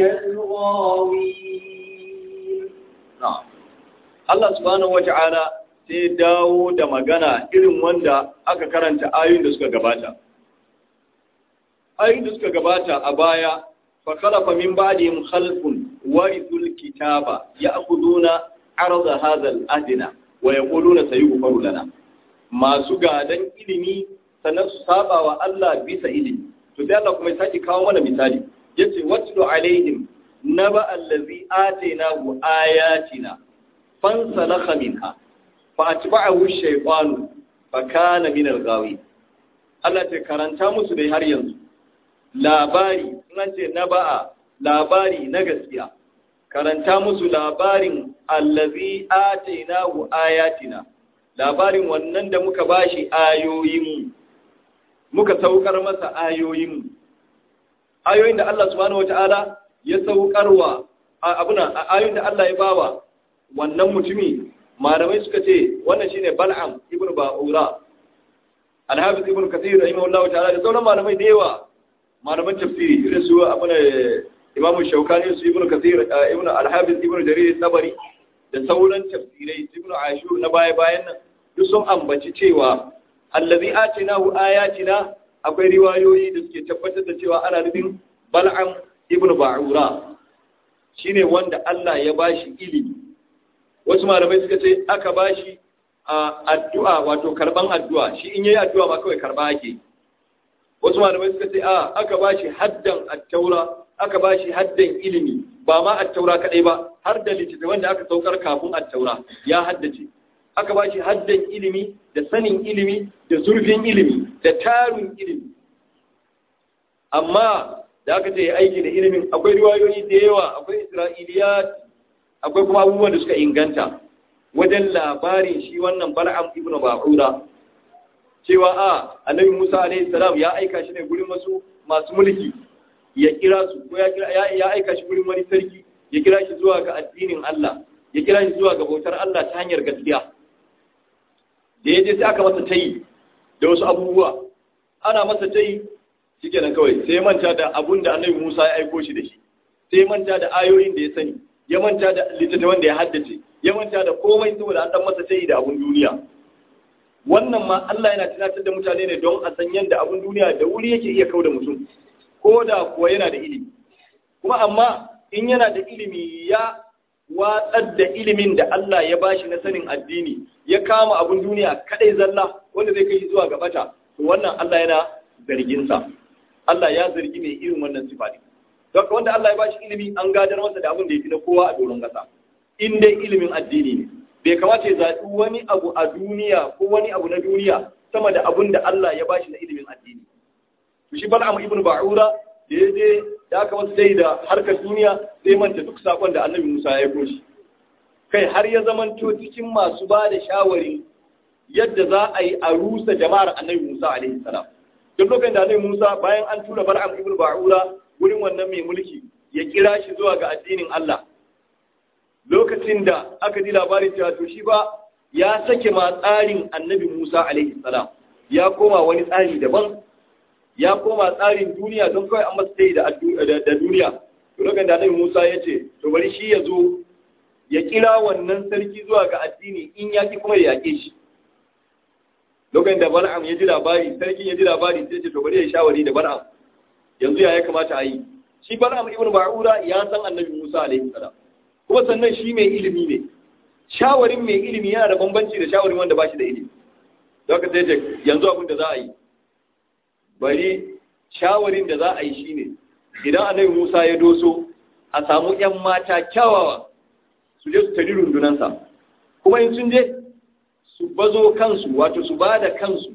الغاوين na'am Allah subhanahu wata'ala sai dawo da magana irin wanda aka karanta ayoyin da suka gabata ayoyin da suka gabata a baya fa khalafa min ba'dihim khalfun warithul kitaba ya'khuduna arda hadha al-adna wa yaquluna sayughfaru lana masu gadan ilimi sannan su saba wa Allah bisa ilimi to sai Allah kuma ya saki kawo mana misali yace watlu alaihim naba allazi atainahu ayatina fansalakha minha fa atba'ahu ash-shaytanu fa kana min al-ghawin Allah ta karanta musu dai har yanzu labari nan ce na ba'a labari na gaskiya karanta musu labarin allazi atainahu ayatina labarin wannan da muka bashi ayoyin muka saukar masa ayoyin ayoyin da Allah subhanahu wataala ya saukarwa abuna ayoyin da Allah ya bawa wannan mutumi malamai suka ce wannan shine Bal'am ibn Ba'ura Al-Hafiz ibn Kathir rahimahullahu ta'ala da sauran malamai da yawa malaman tafsiri irin su abin imamu shaukani su ibn kathir ibn al-hafiz ibn jarir tabari da sauran tafsirai ibn ashur na baya bayan nan duk sun ambaci cewa allazi atinahu ayatina akwai riwayoyi da suke tabbatar da cewa ana nufin bal'am ibn ba'ura shine wanda Allah ya bashi ilimi wasu malamai suka ce aka bashi addu'a wato karban addu'a shi in yayi addu'a ma kawai karba ake wasu malamai suka ce a aka ba shi haddan attaura aka ba shi haddan ilimi ba ma attaura kadai ba har da littattafan da aka saukar kafin attaura ya haddace aka ba shi haddan ilimi da sanin ilimi da zurfin ilimi da tarin ilimi amma da aka ce aiki da ilimin akwai riwayoyi da yawa akwai isra'iliyat akwai kuma abubuwan da suka inganta wajen labarin shi wannan bal'am ibnu ba'ura cewa a annabi Musa alaihi salam ya aika shi ne gurin wasu masu mulki ya kira su ko ya kira ya aika shi gurin wani sarki ya kira shi zuwa ga addinin Allah ya kira shi zuwa ga bautar Allah ta hanyar gaskiya da ya je sai aka masa tayi da wasu abubuwa ana masa tayi shikenan kawai sai manta da abun da annabi Musa ya aiko shi da shi sai manta da ayoyin da ya sani ya manta da littattafan da ya haddace ya manta da komai saboda an dan masa tayi da abun duniya wannan ma Allah yana tunatar da mutane ne don a san yadda abin duniya da wuri yake iya kauda mutum ko da kuwa yana da ilimi kuma amma in yana da ilimi ya watsar da ilimin da Allah ya bashi na sanin addini ya kama abin duniya kadai zalla wanda zai kai zuwa ga bata to wannan Allah yana zargin sa Allah ya zargi mai irin wannan sifa ne don wanda Allah ya bashi ilimi an gadar masa da abin da yafi na kowa a doron kasa in dai ilimin addini ne bai kamata ya zaɓi wani abu a duniya ko wani abu na duniya sama da abin da Allah ya bashi na ilimin addini to shi Bal'am ibn Ba'ura da ya je da aka wasu dai da harkar duniya sai manta duk sakon da Annabi Musa ya koshi kai har ya zamanto cikin masu ba da shawari yadda za a yi a rusa jama'ar Annabi Musa alaihi salam duk lokacin da Annabi Musa bayan an tura Bal'am ibn Ba'ura wurin wannan mai mulki ya kira shi zuwa ga addinin Allah lokacin da aka ji labarin cewa to shi ba ya sake ma tsarin annabi Musa alaihi salam ya koma wani tsari daban ya koma tsarin duniya don kawai an masa da da duniya to lokacin da annabi Musa ya ce to bari shi ya zo ya kira wannan sarki zuwa ga addini in ya ki kuma ya yake shi lokacin da Bal'am ya ji labari sarkin ya ji labari sai ce to bari ya shawari da Bal'am yanzu ya ya kamata a yi shi Bal'am ibn Ba'ura ya san annabi Musa alaihi salam kuma sannan shi mai ilimi ne shawarin mai ilimi yana da bambanci da shawarin wanda ba shi da ilimi don ka sai yanzu abin da za a yi bari shawarin da za a yi shine idan annabi Musa ya doso a samu ƴan mata kyawawa su je su tari rundunansa kuma in sun je su bazo kansu wato su ba da kansu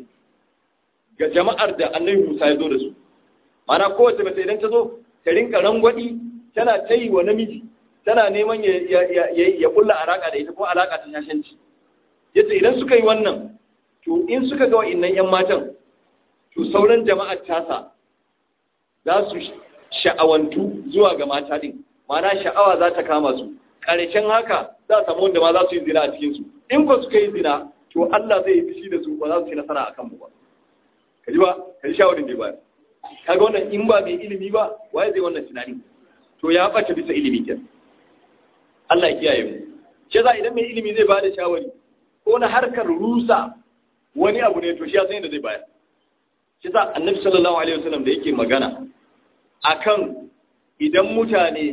ga jama'ar da annabi Musa ya zo da su mana kowace mace idan ta zo ta rinka rangwadi tana ta yi wa namiji tana neman ya kulla alaka da ita ko alaka ta shashanci yace idan suka yi wannan to in suka ga wa'annan yan matan to sauran jama'ar tasa za su sha'awantu zuwa ga mata din mana sha'awa za ta kama su ƙarshen haka za a samu wanda ma za su yi zina a cikin su in ba suka yi zina to Allah zai yi fushi da su ba za su ci nasara akan mu ba kaji ba kaji shawarin da ba kaga wannan in ba mai ilimi ba waye zai wannan tunani to ya bace bisa ilimi kenan Allah ya kiyaye mu ce za idan mai ilimi zai bada shawari ko na harkar rusa wani abu ne to shi ya san yadda zai bayar shi sa annabi sallallahu alaihi wasallam da yake magana akan idan mutane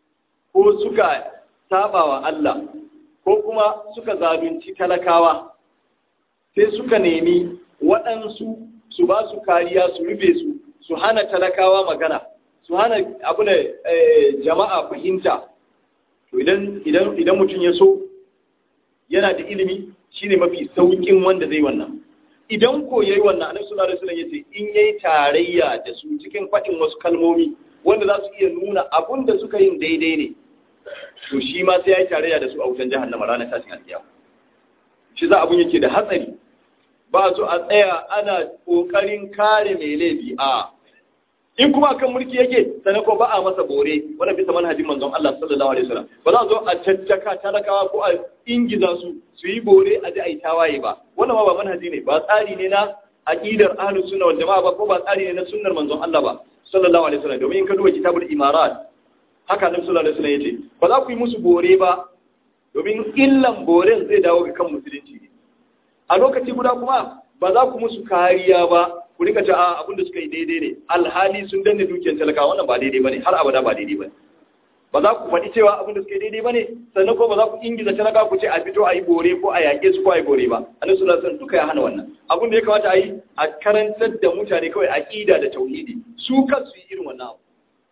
ko suka sabawa Allah ko kuma suka zalunci talakawa sai suka nemi waɗansu su ba su kariya su rufe su su hana talakawa magana su hana abu da jama'a fahimta to idan idan idan mutum ya so yana da ilimi shine mafi saukin wanda zai wannan idan ko yayi wannan annabi sallallahu alaihi wasallam yace in yayi tarayya da su cikin fadin wasu kalmomi wanda za su iya nuna abun da suka yin daidai ne to shi ma sai yayi tarayya da su a wutan jahannama ranar tashin alkiyama shi za abun yake da hatsari ba su a tsaya ana kokarin kare mai laifi a in kuma kan mulki yake sannan ko ba a masa bore wanda bisa manhajin manzon Allah sallallahu alaihi wasallam ba za a zo a caccaka talakawa ko a ingiza su su yi bore a ji a yi tawaye ba wannan ma ba manhaji ne ba tsari ne na aqidar ahlus sunna wal jamaa ba ko ba tsari ne na sunnar manzon Allah ba sallallahu alaihi wasallam domin in ka duba kitabul imarat haka nan sallallahu alaihi wasallam yace ba za ku yi musu bore ba domin illan boren zai dawo ga kan musulunci a lokaci guda kuma ba za ku musu kariya ba ku rika ta a abinda suka yi daidai ne alhali sun danne dukiyar talaka wannan ba daidai bane har abada ba daidai bane ba za ku faɗi cewa abinda suka yi daidai bane sannan ko ba za ku ingiza talaka ku ce a fito a yi bore ko a yaƙe su ko a yi bore ba annabi sallallahu alaihi wasallam duka ya hana wannan abin da ya kamata a yi a karantar da mutane kawai aqida da tauhidi su kansu yi irin wannan abu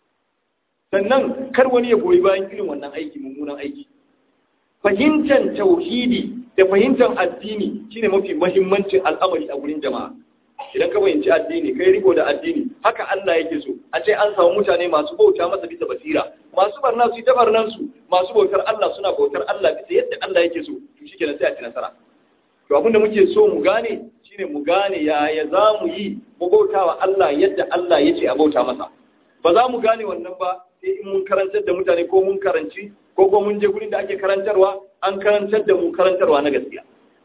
sannan kar wani ya goyi bayan irin wannan aiki mummunan aiki fahimtar tauhidi da fahimtar addini shine mafi mahimmancin al'amari a gurin jama'a idan ka fahimci addini kai riko da addini haka Allah yake so a ce an samu mutane masu bauta masa bisa basira masu barna su yi ta barnan su masu bautar Allah suna bautar Allah bisa yadda Allah yake so to shikenan sai a ci nasara to abinda muke so mu gane shine mu gane yaya za mu yi mu bauta wa Allah yadda Allah ya ce a bauta masa ba za mu gane wannan ba sai in mun karantar da mutane ko mun karanci ko ko mun je gurin da ake karantarwa an karantar da mu karantarwa na gaskiya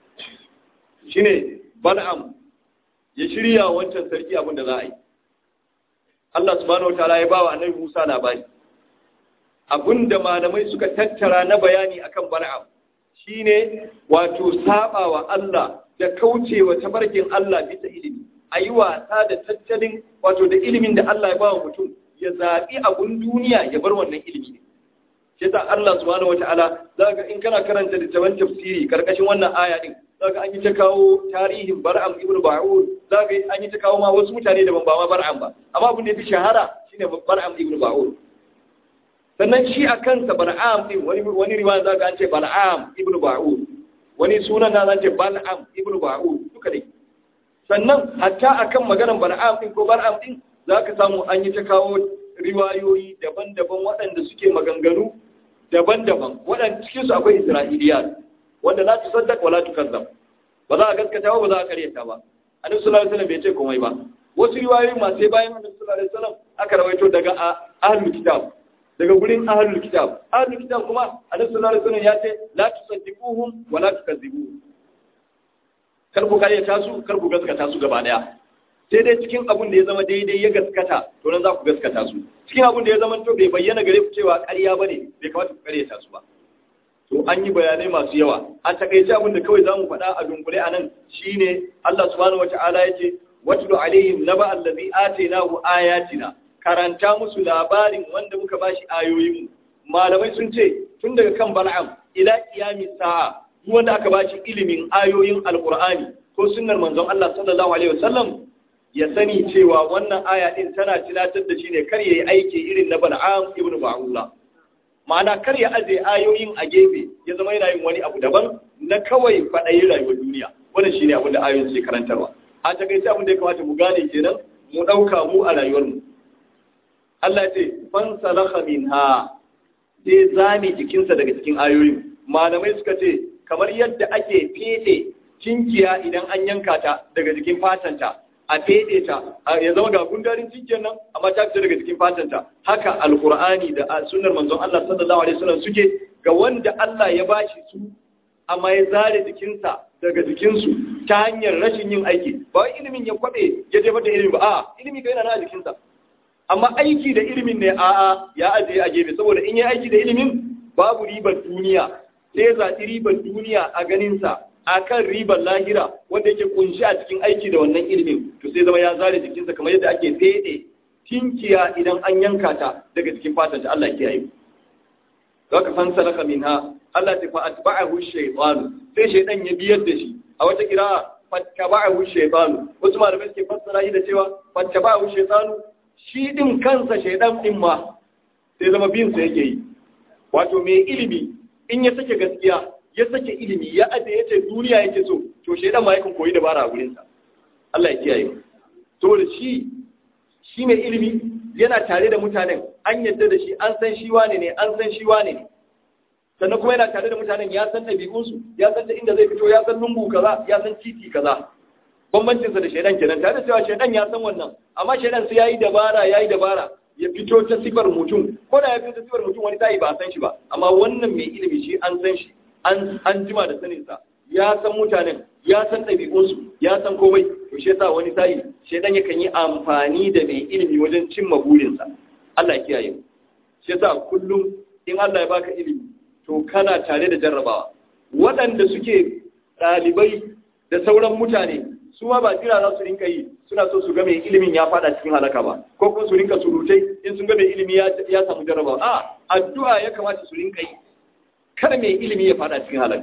shine bal'am ya shirya wancan sarki abin da za a yi Allah subhanahu wataala ya bawa annabi Musa labari abinda malamai suka tattara na bayani akan bal'am shine wato sabawa Allah da kaucewa tabarkin Allah bisa ilimi a yi wasa da tattalin wato da ilimin da Allah ya ba wa mutum ya zaɓi abun duniya ya bar wannan ilimi ne shi ta Allah subhanahu wataala zaka in kana karanta littafin tafsiri karkashin wannan aya din zaka an yi ta kawo tarihin Bar'am ibn Ba'ur zaka an yi ta kawo ma wasu mutane da ban ba ma Bar'am ba amma abin da yafi shahara shine Bar'am ibn Ba'ur sannan shi a kansa Bar'am din wani wani riwaya zaka an ce Bar'am ibn Ba'ur wani sunan na zan ce Bal'am ibn Ba'ur duka dai sannan hatta akan maganar Bar'am din ko Bar'am din zaka samu an yi ta kawo riwayoyi daban-daban waɗanda suke maganganu daban-daban waɗanda cikinsu akwai isra'iliya wanda la tu saddaq wala tu kazzab ba za a gaskata ba ba za a karyata ba annabi sallallahu alaihi wasallam bai ce komai ba wasu riwayoyi ma sai bayan annabi sallallahu alaihi wasallam aka rawaito daga ahlul kitab daga gurin ahlul kitab ahlul kitab kuma annabi sallallahu alaihi wasallam ya ce la tusaddiquhum wala tukazzibuhum kar ku karyata su kar ku gaskata su gaba daya sai dai cikin abin da ya zama daidai ya gaskata to nan za ku gaskata su cikin abin da ya zama to bai bayyana gare ku cewa ƙarya bane bai kamata ku ƙaryata su ba to an yi bayanai masu yawa a takaice abin da kawai zamu faɗa a dunkule anan shine Allah subhanahu wataala yace watlu alaihim naba allazi atainahu ayatina karanta musu labarin wanda muka bashi ayoyin mu malamai sun ce tun daga kan bal'am ila qiyami sa'a duk wanda aka bashi ilimin ayoyin alqur'ani ko sunnar manzon Allah sallallahu alaihi wasallam ya sani cewa wannan aya din tana tunatar da shi ne kar yayi aiki irin na Bal'am ibn Ba'ula ma'ana kar ya aje ayoyin a gefe ya zama yana yin wani abu daban na kawai faɗayi rayuwar duniya wannan shine abin da ayoyin suke karantarwa a takaice abin da ya kamata mu gane kenan mu ɗauka mu a rayuwar mu Allah ya ce fan salakha minha sai zame jikinsa daga cikin ayoyin malamai suka ce kamar yadda ake fede kinkiya idan an yanka ta daga jikin fatanta a fede ta ya zama ga gundarin cikin nan amma ta fita daga cikin fatanta haka alkur'ani da sunnar manzon Allah sallallahu alaihi wasallam suke ga wanda Allah ya bashi su amma ya zare jikinsa daga jikinsu ta hanyar rashin yin aiki ba wai ilimin ya kwabe ya jefar da ilimi ba a ilimi kai yana na jikinsa amma aiki da ilimin ne a'a ya ajiye a gefe saboda in yi aiki da ilimin babu ribar duniya sai ya zaɓi ribar duniya a ganinsa a kan ribar lahira wanda yake kunshi a cikin aiki da wannan ilimin to sai zama ya zare jikinsa kamar yadda ake fede tinkiya idan an yanka ta daga cikin fatan ta Allah kiyaye za ka fansa laka minha Allah ta fa atba'ahu shaytanu sai shaytan ya biyar da shi a wata kira fattaba'ahu shaytanu wasu malamai suke fassara shi da cewa fattaba'ahu shaytanu shi din kansa shaytan din ma sai zama bin sa yake yi wato mai ilimi in ya sake gaskiya ya sake ilimi ya aje ya ce duniya yake so to shaidan ma yakan koyi dabara a gurinsa Allah ya kiyaye to da shi shi mai ilimi yana tare da mutanen an yadda da shi an san shi wane ne an san shi wane ne sannan kuma yana tare da mutanen ya san ɗabi'unsu ya san ta inda zai fito ya san lungu kaza ya san titi kaza bambancinsa da shaidan kenan tare da cewa shaidan ya san wannan amma shaidan sai yayi dabara yayi dabara ya fito ta sifar mutum ko da ya fito ta sifar mutum wani tayi ba a san shi ba amma wannan mai ilimi shi an san shi an jima da saninsa ya san mutanen ya san ɗabi'unsu ya san komai to shi yasa wani sa'i shaidan yakan yi amfani da mai ilimi wajen cimma burinsa Allah ya kiyaye mu shi yasa kullum in Allah ya baka ilimi to kana tare da jarrabawa waɗanda suke ɗalibai da sauran mutane su ma ba jira za su rinka yi suna so su ga mai ilimin ya fada cikin halaka ba ko kuma su rinka surutai in sun ga mai ilimi ya samu jarrabawa a addu'a ya kamata su rinka yi kada mai ilimi ya fada cikin halaka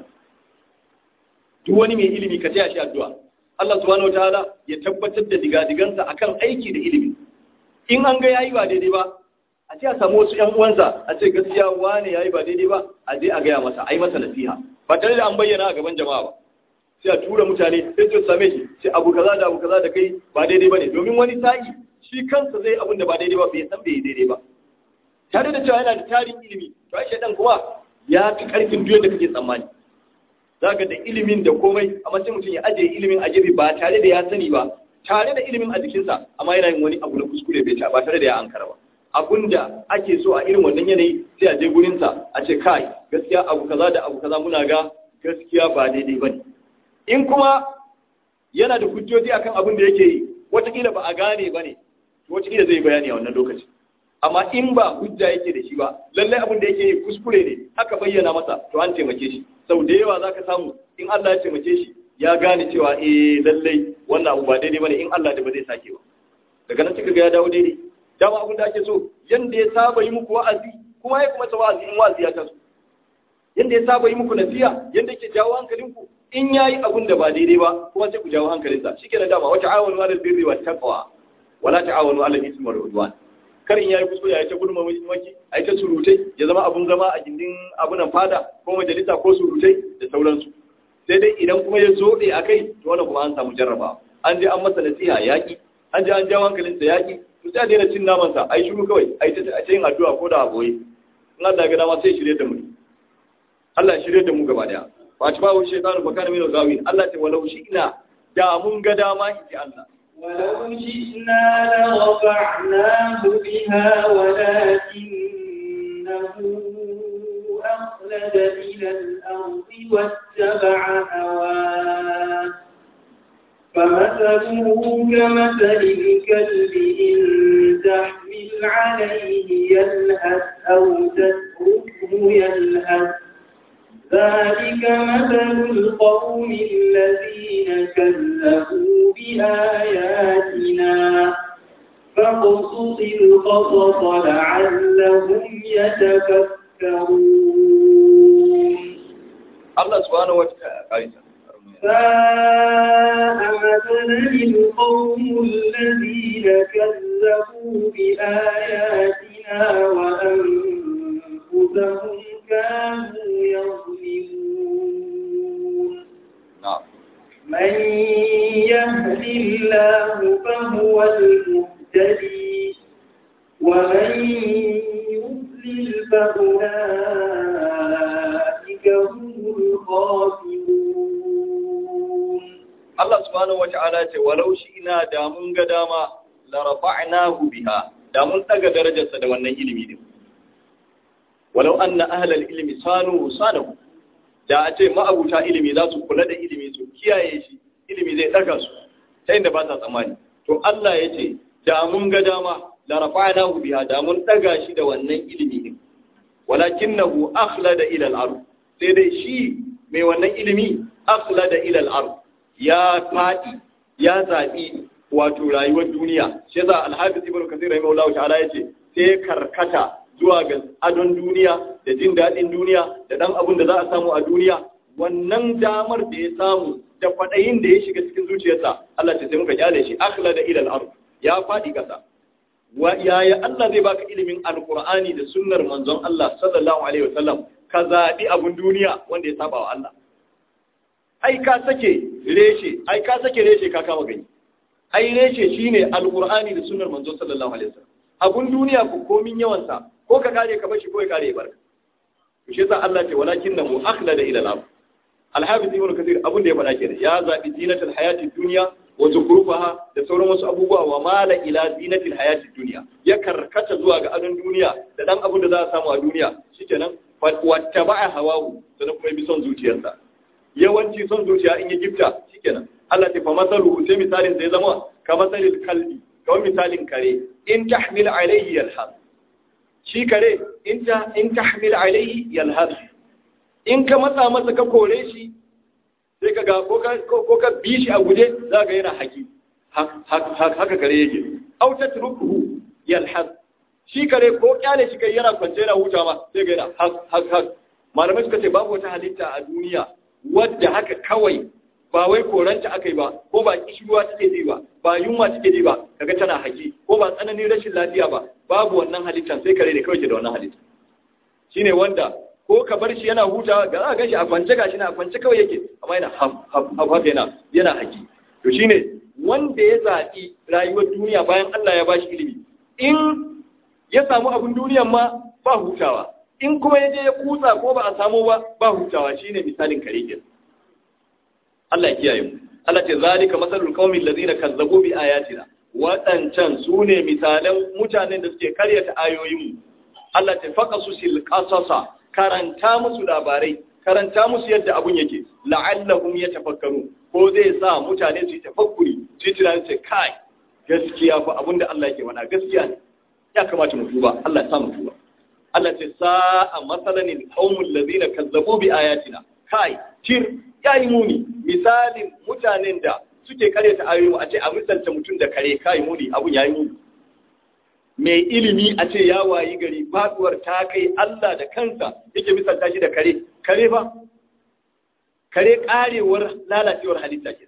duk wani mai ilimi ka taya shi addu'a Allah subhanahu wataala ya tabbatar da digadigansa akan aiki da ilimi in an ga yayi ba daidai ba a ce a samu wasu ƴan uwansa a ce gaskiya wane yayi ba daidai ba a je a gaya masa ai masa nasiha ba tare da an bayyana a gaban jama'a ba sai a tura mutane sai su same shi sai abu kaza da abu kaza da kai ba daidai bane domin wani sa'i shi kansa zai abin da ba daidai ba bai san bai daidai ba tare da cewa yana da tarin ilimi to ai shedan kuma ya fi karfin duk da kake tsammani zaka da ilimin da komai amma sai mutum ya ajiye ilimin a gefe ba tare da ya sani ba tare da ilimin a jikinsa amma yana yin wani abu na kuskure bai ta ba tare da ya ankara ba abun da ake so a irin wannan yanayi sai a je gurinsa a ce kai gaskiya abu kaza da abu kaza muna ga gaskiya ba daidai bane in kuma yana da hujjoji akan abin da yake yi watakila ba a gane bane watakila zai bayani a wannan lokaci amma in ba hujja yake da shi ba lallai abin da yake yi kuskure ne aka bayyana masa to an taimake shi sau da yawa zaka samu in Allah ya taimake shi ya gane cewa eh lallai wannan abu ba daidai bane in Allah da ba zai sake ba daga nan kika ga ya dawo daidai dama abin da ake so yanda ya saba yi muku wa'azi kuma ya kuma ta wa'azi in wa'azi ya taso yanda ya saba yi muku nasiha yanda yake jawo hankalinku in yayi abin da ba daidai ba kuma sai ku jawo hankalinsa shikenan dama wata awanu alal birri wat taqwa wala ta'awanu alal ismi wal udwan kar in yayi kuskure ya ta gudunma maki a ta surutai ya zama abun zama a gindin abunan fada ko majalisa ko surutai da sauransu sai dai idan kuma ya zo a kai to wannan kuma an samu jarraba an je an masa nasiha yaki an je an jawo hankalinsa yaki to sai a daina cin namansa ai shiru kawai ai ta a yin addu'a ko da aboye in Allah ga dama sai shirye da mu Allah shirye da mu gaba daya fa ci bawo shaytanu fa kana min gawin Allah ta walau shi ina da mun ga dama inji Allah ولو شئنا لرفعناه بها ولكنه أخلد إلى الأرض واتبع هواه فمثله كمثل الكلب إن تحمل عليه يلهث أو تتركه يلهث ذلك مثل القوم الذين كذبوا بآياتنا فاقصص القصص لعلهم يتفكرون Allah subhanahu wataala ساء مثلا القوم الذين كذبوا بآياتنا وأنفسهم كانوا يظلمون na'am من يهد الله فهو المهتدي ومن يضلل فأولئك هم الخاسرون Allah subhanahu wata'ala ce walau shi ina da mun ga dama la rafa'nahu biha da mun daga darajarsa da wannan ilimi din walau anna ahlal ilmi sanu sanahu da a ce ma'abuta ilimi za su kula da ilimi su kiyaye shi ilimi zai daga su ta inda ba sa tsammani to Allah ya ce da mun ga dama la rafa'nahu biha da mun daga shi da wannan ilimi din walakinahu akhlada ila al-ard sai dai shi mai wannan ilimi akhlada ila al-ard ya faɗi ya zaɓi wato rayuwar duniya shi yasa alhafiz ibn kathir rahimahullahu ta'ala yace sai karkata zuwa ga adon duniya da jin daɗin duniya da ɗan abin da za a samu a duniya wannan damar da ya samu da kwaɗayin da ya shiga cikin zuciyarsa Allah ce sai muka kyale shi akhla da ilal ard ya faɗi ƙasa wa yaya Allah zai baka ilimin alqur'ani da sunnar manzon Allah sallallahu alaihi wasallam ka zaɓi abun duniya wanda ya saba wa Allah ai ka sake reshe ai ka sake reshe ka kama gani ai reshe shine alqur'ani da sunnar manzo sallallahu alaihi wasallam abun duniya ko komin yawan sa ko ka kare ka bashi ko ya kare barka to shi yasa Allah ce walakinnahu akhlada ila al-ard al-hafiz ibn kathir abun da ya faɗa kenan ya zabi zinatul hayatid dunya wa zukrufaha da sauran wasu abubuwa wa mala ila zinatil hayatid dunya ya karkata zuwa ga adon duniya da dan abun da za a samu a duniya shikenan wattaba'a hawahu sannan kuma bi son zuciyarsa yawanci son zuciya in yi gifta shikenan Allah ta fa masalu sai misalin zai zama ka masalil kalbi kawai misalin kare in tahmil alayhi yalhas shi kare in ta in tahmil alayhi yalhas in ka matsa masa ka kore shi sai ka ga ko ka ko ka bi shi a guje za ga yana haki haka kare yake aw tatrukuhu yalhas shi kare ko kyale shi kai yana kwance yana huta ma sai ga yana hak hak malamai suka ce babu wata halitta a duniya wadda haka kawai ba wai koranta aka yi ba ko ba kishirwa take ji ba ba yunwa take ji ba kaga tana haki ko ba tsananin rashin lafiya ba babu wannan halittan sai kare ne kawai ke da wannan halitta shine wanda ko ka bar shi yana hutawa ga za ka ganshi a kwance gashi na a kwance kawai yake amma yana haf haf haf yana yana haki to shine wanda ya zaɓi rayuwar duniya bayan Allah ya bashi ilimi in ya samu abin duniyan ma ba hutawa in kuma ya je ya kutsa ko ba a samu ba ba hutawa shine misalin kare ke Allah ya kiyaye mu Allah ce zalika masalul qaumil ladina kazzabu bi ayatina wadancan sune misalan mutanen da suke karyata ayoyin mu Allah ce faqasusil qasasa karanta musu labarai karanta musu yadda abun yake la'allahum yatafakkaru ko zai sa mutane su yi tafakkuri su yi tunanin ce kai gaskiya fa abinda Allah yake faɗa gaskiya ne ya kamata mu tuba Allah ya sa mu tuba Allah ce sa'a matsalan qaumul ladina kazzabu bi ayatina kai tir yayi muni misalin mutanen da suke karyata ayoyi a ce a misalta mutum da kare kai muni abun yayi muni mai ilimi a ce ya wayi gari faduwar ta kai Allah da kansa yake misalta shi da kare kare ba kare karewar lalacewar halitta ke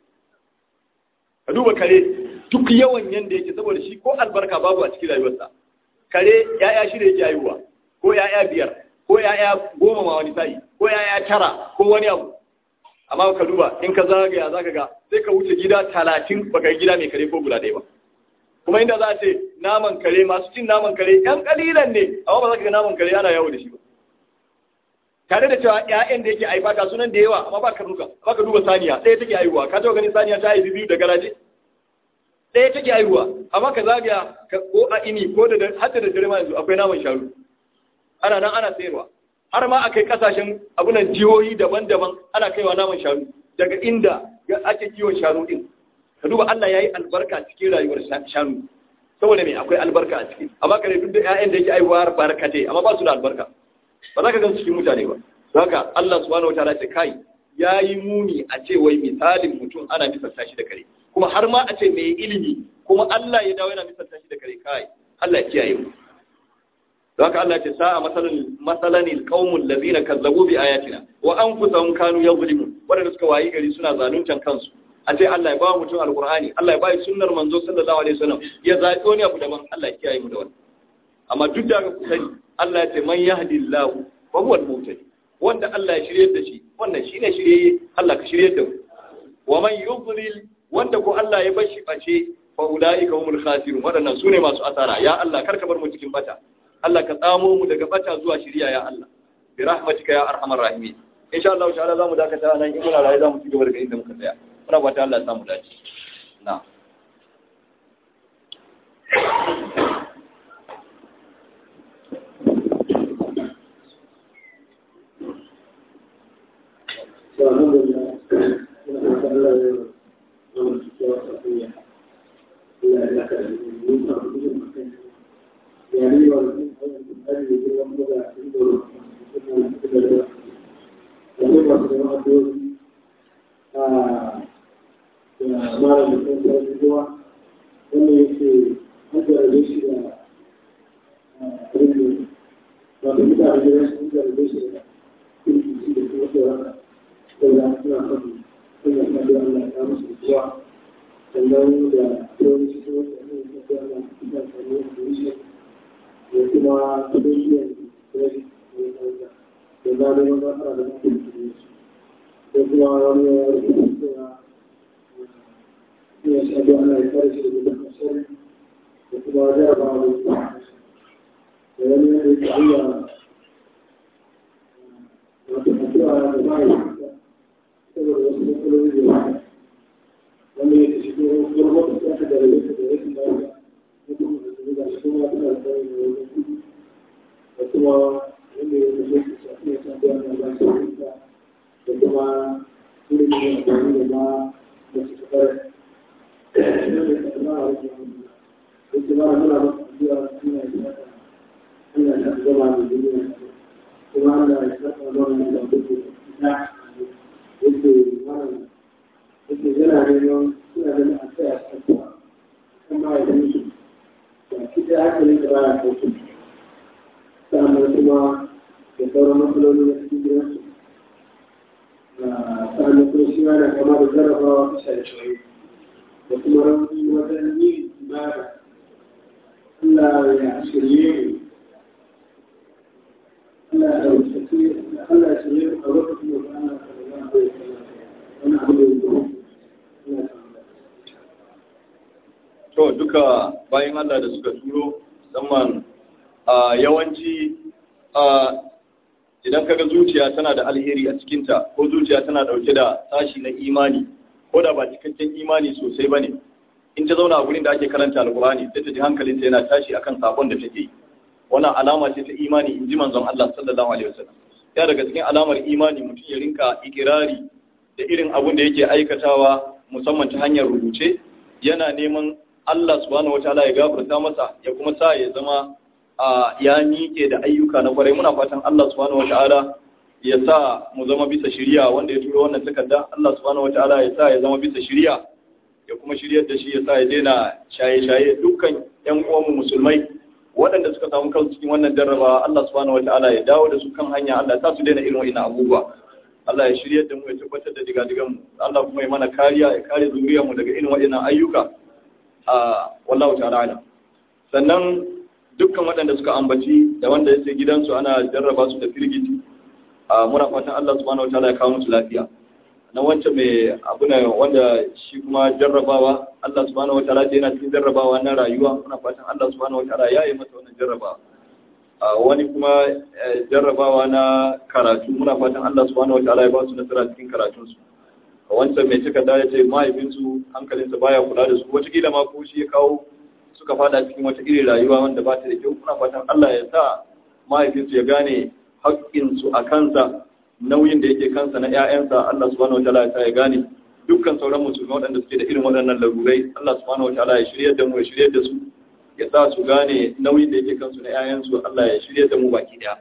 ka duba kare duk yawan yanda yake saboda shi ko albarka babu a cikin rayuwarsa kare ya'ya shida yake haihuwa ko ya'ya biyar ko ya'ya goma ma wani sa'i ko ya'ya tara ko wani abu amma ka duba in ka zagaya zaka ga sai ka wuce gida talatin baka yi gida mai kare ko guda ɗaya ba kuma inda za a ce naman kare masu cin naman kare yan kalilan ne amma ba za ka ga naman kare ana yawo da shi ba tare da cewa ƴaƴan da yake haifa ga sunan da yawa amma ba ka duka ba ka duba saniya ɗaya take haihuwa ka taɓa ganin saniya ta haifi biyu da garaje ɗaya take haihuwa amma ka zagaya ko a ini ko da hatta da dare ma yanzu akwai naman sharu ana nan ana sayarwa har ma akai kasashen abunan jihohi daban-daban ana kaiwa naman sharu daga inda ake kiwon sharu din ka duba Allah yayi albarka cikin rayuwar shanu saboda me akwai albarka a ciki amma kare duk da ƴaƴan da yake aiwa barkatai amma ba su da albarka ba za ka gan cikin mutane ba haka Allah subhanahu wataala ce kai yayi muni a ce wai misalin mutum ana misalta shi da kare kuma har ma a ce mai ilimi kuma Allah ya dawo yana misalta shi da kare kai Allah ya kiyaye mu haka Allah ce sa'a masalan masalan alqaumul ladina kazzabu bi ayatina wa anfusahum kanu yadhlimun wadanda suka wayi gari suna zaluntan kansu a ce Allah ya ba mutum alqur'ani Allah ya ba shi sunnar manzo sallallahu alaihi wasallam ya zaɓi wani abu daban Allah ya kiyaye mu da wannan amma duk da ku sani Allah ya ce man yahdillahu fa huwa al-muhtadi wanda Allah ya shirye da shi wannan shine shirye Allah ka shirye da mu wa man yudlil wanda ko Allah ya bashi bace fa ulaika humul khasirun wadannan sune masu asara ya Allah karka bar mu cikin bata Allah ka tsamo mu daga bata zuwa shiriya ya Allah bi rahmatika ya arhamar rahimin insha Allah ta'ala zamu dakata nan in muna rayu zamu ci gaba daga inda muka tsaya muna fata Allah ya samu dace na to duka bayan Allah da suka turo musamman a yawanci a idan kaga zuciya tana da alheri a cikinta ko zuciya tana dauke da tashi na imani ko da ba cikakken imani sosai bane in ta zauna a gurin da ake karanta alkurani sai ta ji hankalinta yana tashi akan sakon da take yi wannan alama ce ta imani in ji manzon Allah sallallahu alaihi wasallam ya daga cikin alamar imani mutum ya rinka ikirari da irin abun da yake aikatawa musamman ta hanyar rubuce yana neman Allah subhanahu wataala ya gafarta masa ya kuma sa ya zama ya miƙe da ayyuka na kwarai muna fatan Allah subhanahu wataala ya sa mu zama bisa shiriya wanda ya turo wannan takarda Allah subhanahu wataala ya sa ya zama bisa shiriya ya kuma shiryar da shi ya sa ya daina shaye-shaye dukkan ƴan uwanmu musulmai waɗanda suka samu kansu cikin wannan jarraba Allah subhanahu wataala ya dawo da su kan hanya Allah ya sa su daina irin wa'ina abubuwa Allah ya shiryar da mu ya tabbatar da digadigan mu Allah kuma ya mana kariya ya kare zuriyar mu daga irin waɗannan ayyuka a wallahu ta'ala alam sannan dukkan waɗanda suka ambaci da wanda ya ce gidansu ana jarraba su da firgiti a muna fatan Allah subhanahu wataala ya kawo musu lafiya na wancan mai abu ne wanda shi kuma jarrabawa Allah subhanahu wataala ce yana cikin jarrabawa na rayuwa muna fatan Allah subhanahu wataala ya yi masa wannan jarrabawa wani kuma jarrabawa na karatu muna fatan Allah subhanahu wataala ya ba su nasara cikin karatunsu wancan mai takarda ya ce mahaifinsu hankalinsa baya kula da su wataƙila ma ko shi ya kawo suka fada cikin wata irin rayuwa wanda ba ta da kyau muna fatan Allah ya sa mahaifinsu ya gane haƙƙinsu a kansa nauyin da yake kansa na ‘ya'yansa Allah subhanahu wa ta'ala ya sa ya gane dukkan sauran musulmi waɗanda suke da irin waɗannan larurai Allah subhanahu wa ta'ala ya shirya da mu ya shirya da su ya sa su gane nauyin da yake kansu na ‘ya'yansu Allah ya shirya da mu baki ɗaya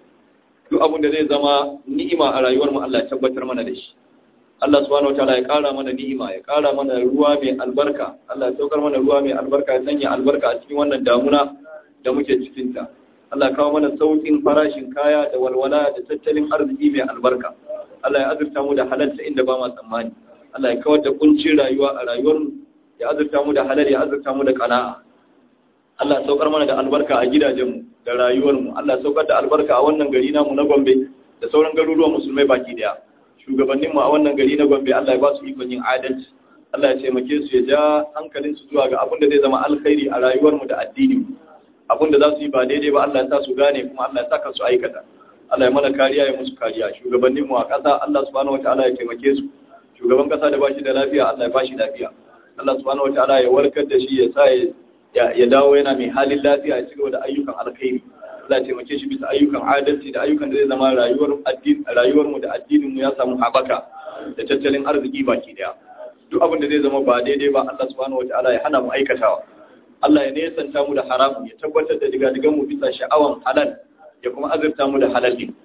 duk abin da zai zama ni'ima a rayuwar mu Allah ya tabbatar mana da shi Allah subhanahu wa ta'ala ya ƙara mana ni'ima ya ƙara mana ruwa mai albarka Allah ya saukar mana ruwa mai albarka ya sanya albarka a cikin wannan damuna da muke cikinta Allah ya kawo mana sauƙin farashin kaya da walwala da tattalin arziki mai albarka Allah ya azurta mu da halalta inda ba ma tsammani Allah ya kawar da kuncin rayuwa a rayuwar mu ya azurta mu da halal ya azurta mu da qana'a Allah ya saukar mana da albarka a gidajen mu da rayuwar mu Allah ya saukar da albarka a wannan gari namu na Gombe da sauran garuruwan musulmai baki daya shugabanninmu a wannan gari na Gombe Allah ya ba su ikon yin adalci Allah ya taimake su ya ja hankalin su zuwa ga abin da zai zama alkhairi a rayuwar mu da addini abin da za su yi ba daidai ba Allah ya sa su gane kuma Allah ya saka su aikata Allah ya mana kariya ya musu kariya shugabanninmu a ƙasa Allah subhanahu wataala ya taimake su shugaban ƙasa da bashi da lafiya Allah ya bashi lafiya Allah subhanahu wataala ya warkar da shi ya sa ya dawo yana mai halin lafiya ya ci gaba da ayyukan alkhairi Allah ya taimake shi bisa ayyukan adalci da ayyukan da zai zama rayuwar addini rayuwar mu da addinin mu ya samu habaka da tattalin arziki baki daya duk abin da zai zama ba daidai ba Allah subhanahu wataala ya hana mu aikatawa Allah ya nesanta mu da haramu ya tabbatar da digadigan mu bisa sha'awan halal ya kuma azurta mu da halal din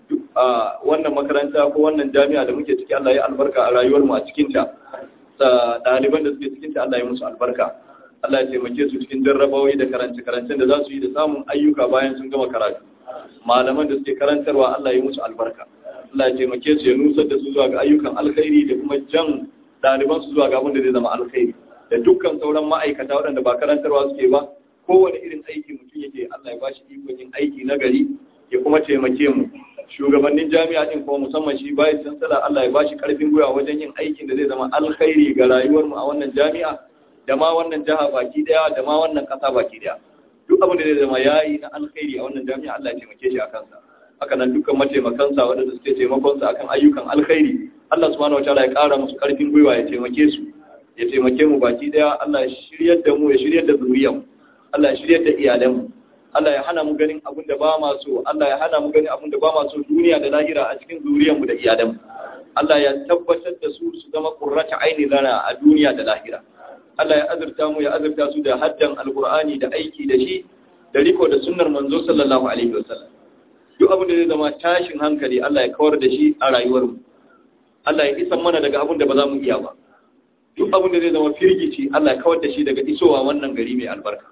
wannan makaranta ko wannan jami'a da muke ciki Allah ya albarka a rayuwar mu a cikin ta ɗaliban da suke cikin ta Allah ya musu albarka Allah ya taimake su cikin jarrabawai da karance-karancen da za su yi da samun ayyuka bayan sun gama karatu malaman da suke karantarwa Allah ya musu albarka Allah ya taimake su ya nusar da su zuwa ga ayyukan alkhairi da kuma jan ɗaliban su zuwa ga abin da zai zama alkhairi da dukkan sauran ma'aikata waɗanda ba karantarwa suke ba kowane irin aiki mutum yake Allah ya bashi ikon yin aiki na gari ya kuma taimake mu shugabannin jami'a din kuma musamman shi bayan sansala Allah ya bashi karfin gwiwa wajen yin aikin da zai zama alkhairi ga rayuwar mu a wannan jami'a da ma wannan jiha baki daya da ma wannan kasa baki daya duk abin da zai zama yayi na alkhairi a wannan jami'a Allah ya taimake shi a kansa haka nan dukkan mataimakansa waɗanda suke taimakon sa akan ayyukan alkhairi Allah subhanahu wataala ya ƙara musu karfin gwiwa ya taimake su ya taimake mu baki daya Allah ya shiryar da mu ya shiryar da zuriyar mu Allah ya shiryar da iyalan mu Allah ya hana mu ganin abin da ba ma so Allah ya hana mu ganin abin da ba ma so duniya da lahira a cikin zuriyar mu da iyalan mu Allah ya tabbatar da su su zama qurrata aini lana a duniya da lahira Allah ya azurta mu ya azurta su da haddan alqur'ani da aiki da shi da riko da sunnar manzo sallallahu alaihi wasallam duk abin da zai zama tashin hankali Allah ya kawar da shi a rayuwar mu Allah ya isa mana daga abin da ba za mu iya ba duk abin da zai zama firgici Allah ya kawar da shi daga isowa wannan gari mai albarka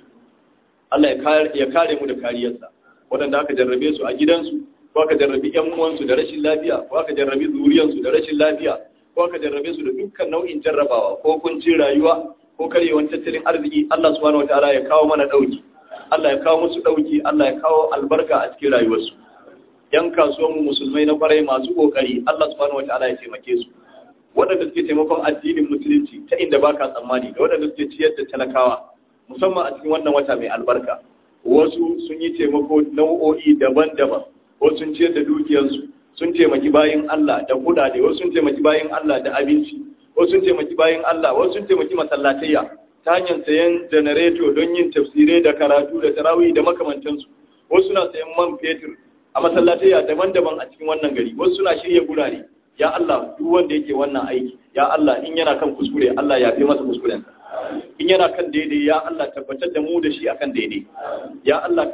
Allah ya kare mu da kariyarsa waɗanda aka jarrabe su a gidansu ko aka jarrabi ƴan uwansu da rashin lafiya ko aka jarrabi zuriyarsu da rashin lafiya ko aka jarrabe su da dukkan nau'in jarrabawa ko kuncin rayuwa ko karyewan tattalin arziki Allah subhanahu wataala ya kawo mana dauki Allah ya kawo musu dauki Allah ya kawo albarka a cikin rayuwarsu yan kasuwan mu musulmai na kwarai masu kokari Allah subhanahu wataala ya taimake su waɗanda suke taimakon addinin musulunci ta inda baka tsammani da waɗanda suke ciyar da talakawa musamman a cikin wannan wata mai albarka wasu sun yi taimako nau'o'i daban-daban wasu sun ciyar da dukiyarsu sun taimaki bayan Allah da kudade wasu sun taimaki bayan Allah da abinci wasu sun taimaki bayan Allah wasu sun taimaki masallatayya ta hanyar sayan janareto don yin tafsirai da karatu da tarawih da makamantansu wasu suna sayan man fetur a masallatayya daban-daban a cikin wannan gari wasu suna shirya gurare ya Allah duk wanda yake wannan aiki ya Allah in yana kan kuskure Allah ya fi masa kuskurensa in yana kan daidai ya Allah tabbatar da mu da shi akan daidai ya Allah ka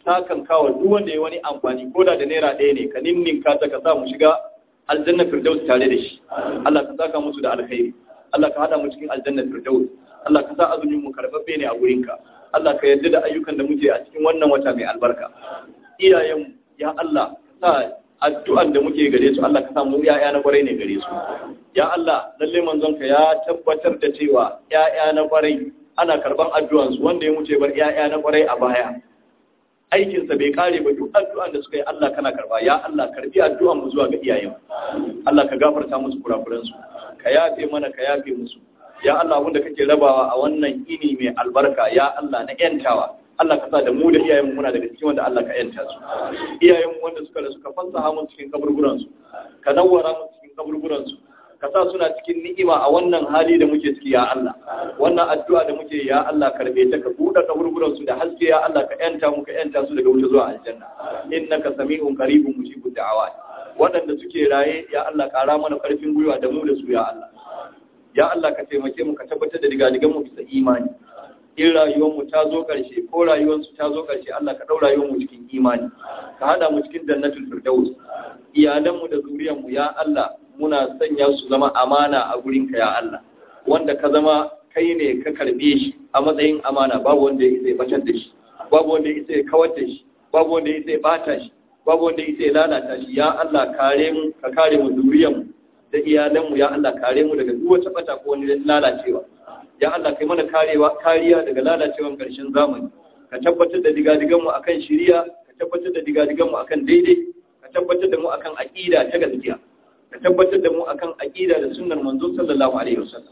sakan kawo duk wanda ya wani amfani ko da da naira ɗaya ne ka ninninka ta ka sa mu shiga aljanna firdaus tare da shi Allah ka saka musu da alkhairi Allah ka hada mu cikin aljanna firdaus Allah ka sa azumin mu karbabbe ne a gurinka Allah ka yarda da ayyukan da muke a cikin wannan wata mai albarka iyayen ya Allah sa addu'an da muke gare su Allah ka samu ya'ya na kwarai ne gare su ya Allah lalle manzon ka ya tabbatar da cewa ya'ya na kwarai ana karban addu'an su wanda ya mutu bar ya'ya na kwarai a baya aikin sa bai kare ba duk addu'an da suka yi Allah kana karba ya Allah karbi addu'an mu zuwa ga iyayen Allah ka gafarta musu kurakuran su ka yafe mana ka yafe musu ya Allah wanda kake rabawa a wannan ini mai albarka ya Allah na yantawa Allah ka sa da mu da iyayen muna daga cikin wanda Allah ka yanta su iyayen wanda suka da suka fasaha mu cikin kaburburan su ka nawwara mu cikin kaburburan su ka sa suna cikin ni'ima a wannan hali da muke ciki ya Allah wannan addu'a da muke ya Allah karbe ta ka buɗe kaburburan su da haske ya Allah ka yanta mu ka yanta su daga wuta zuwa aljanna innaka sami'un qaribun mujibud da'awat waɗanda suke raye ya Allah ƙara mana ƙarfin gwiwa da mu da su ya Allah ya Allah ka taimake mu ka tabbatar da digadigan mu bisa imani in rayuwarmu ta zo ƙarshe ko rayuwarsu ta zo ƙarshe Allah ka ɗau rayuwarmu cikin imani ka haɗa mu cikin jannatul firdaus iyalanmu da zuriyarmu ya Allah muna sanya su zama amana a gurinka ya Allah wanda ka zama kai ne ka karbe shi a matsayin amana babu wanda ya isa ya batar da shi babu wanda ya isa ya kawar da shi babu wanda ya isa ya bata shi babu wanda ya isa ya lalata shi ya Allah kare mu ka kare mu zuriyarmu da iyalanmu ya Allah kare mu daga duk wata bata ko wani lalacewa ya Allah kai mana karewa kariya daga lalacewan ƙarshen zamani ka tabbatar da digadigan mu akan shiriya ka tabbatar da digadigan mu akan daidai ka tabbatar da mu akan aqida ta gaskiya ka tabbatar da mu akan aqida da sunnar manzo sallallahu alaihi wasallam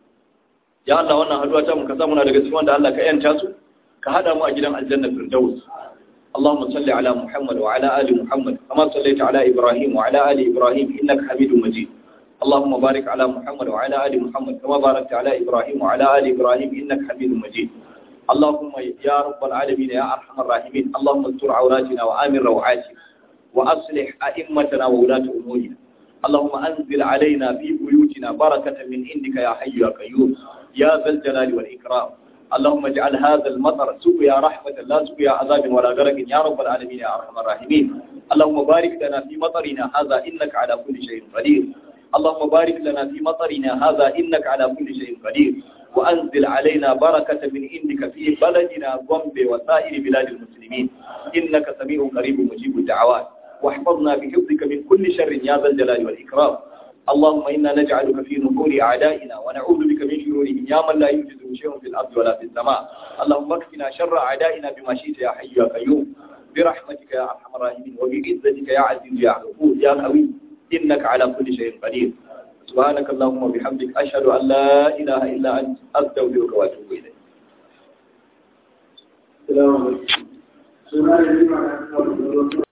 ya Allah wannan haduwa ta mu ka samu na daga cikin wanda Allah ka yanta su ka hada mu a gidan aljanna firdaus اللهم صل على محمد وعلى آل محمد كما صليت على إبراهيم وعلى آل إبراهيم إنك حميد مجيد اللهم بارك على محمد وعلى آل محمد كما باركت على إبراهيم وعلى آل إبراهيم إنك حميد مجيد اللهم يا رب العالمين يا أرحم الراحمين اللهم استر عوراتنا وآمن روعاتنا وأصلح أئمتنا وولاة أمورنا اللهم أنزل علينا في بيوتنا بركة من عندك يا حي يا قيوم يا ذا الجلال والإكرام اللهم اجعل هذا المطر سقيا رحمة لا سقيا عذاب ولا غرق يا رب العالمين يا أرحم الراحمين اللهم بارك لنا في مطرنا هذا إنك على كل شيء قدير اللهم بارك لنا في مطرنا هذا إنك على كل شيء قدير وأنزل علينا بركة من عندك في بلدنا ضمب وسائر بلاد المسلمين إنك سميع قريب مجيب الدعوات واحفظنا بحفظك من كل شر يا ذا الجلال والإكرام اللهم إنا نجعلك في نحور أعدائنا ونعوذ بك من شرورهم يا من لا يوجد شيء في الأرض ولا في السماء اللهم اكفنا شر أعدائنا بما شئت يا حي يا قيوم برحمتك يا أرحم الراحمين وبعزتك يا عزيز يا غفور يا قوي إنك على كل شيء قدير سبحانك اللهم وبحمدك أشهد أن لا إله إلا أنت أستغفرك وأتوب إليك السلام عليكم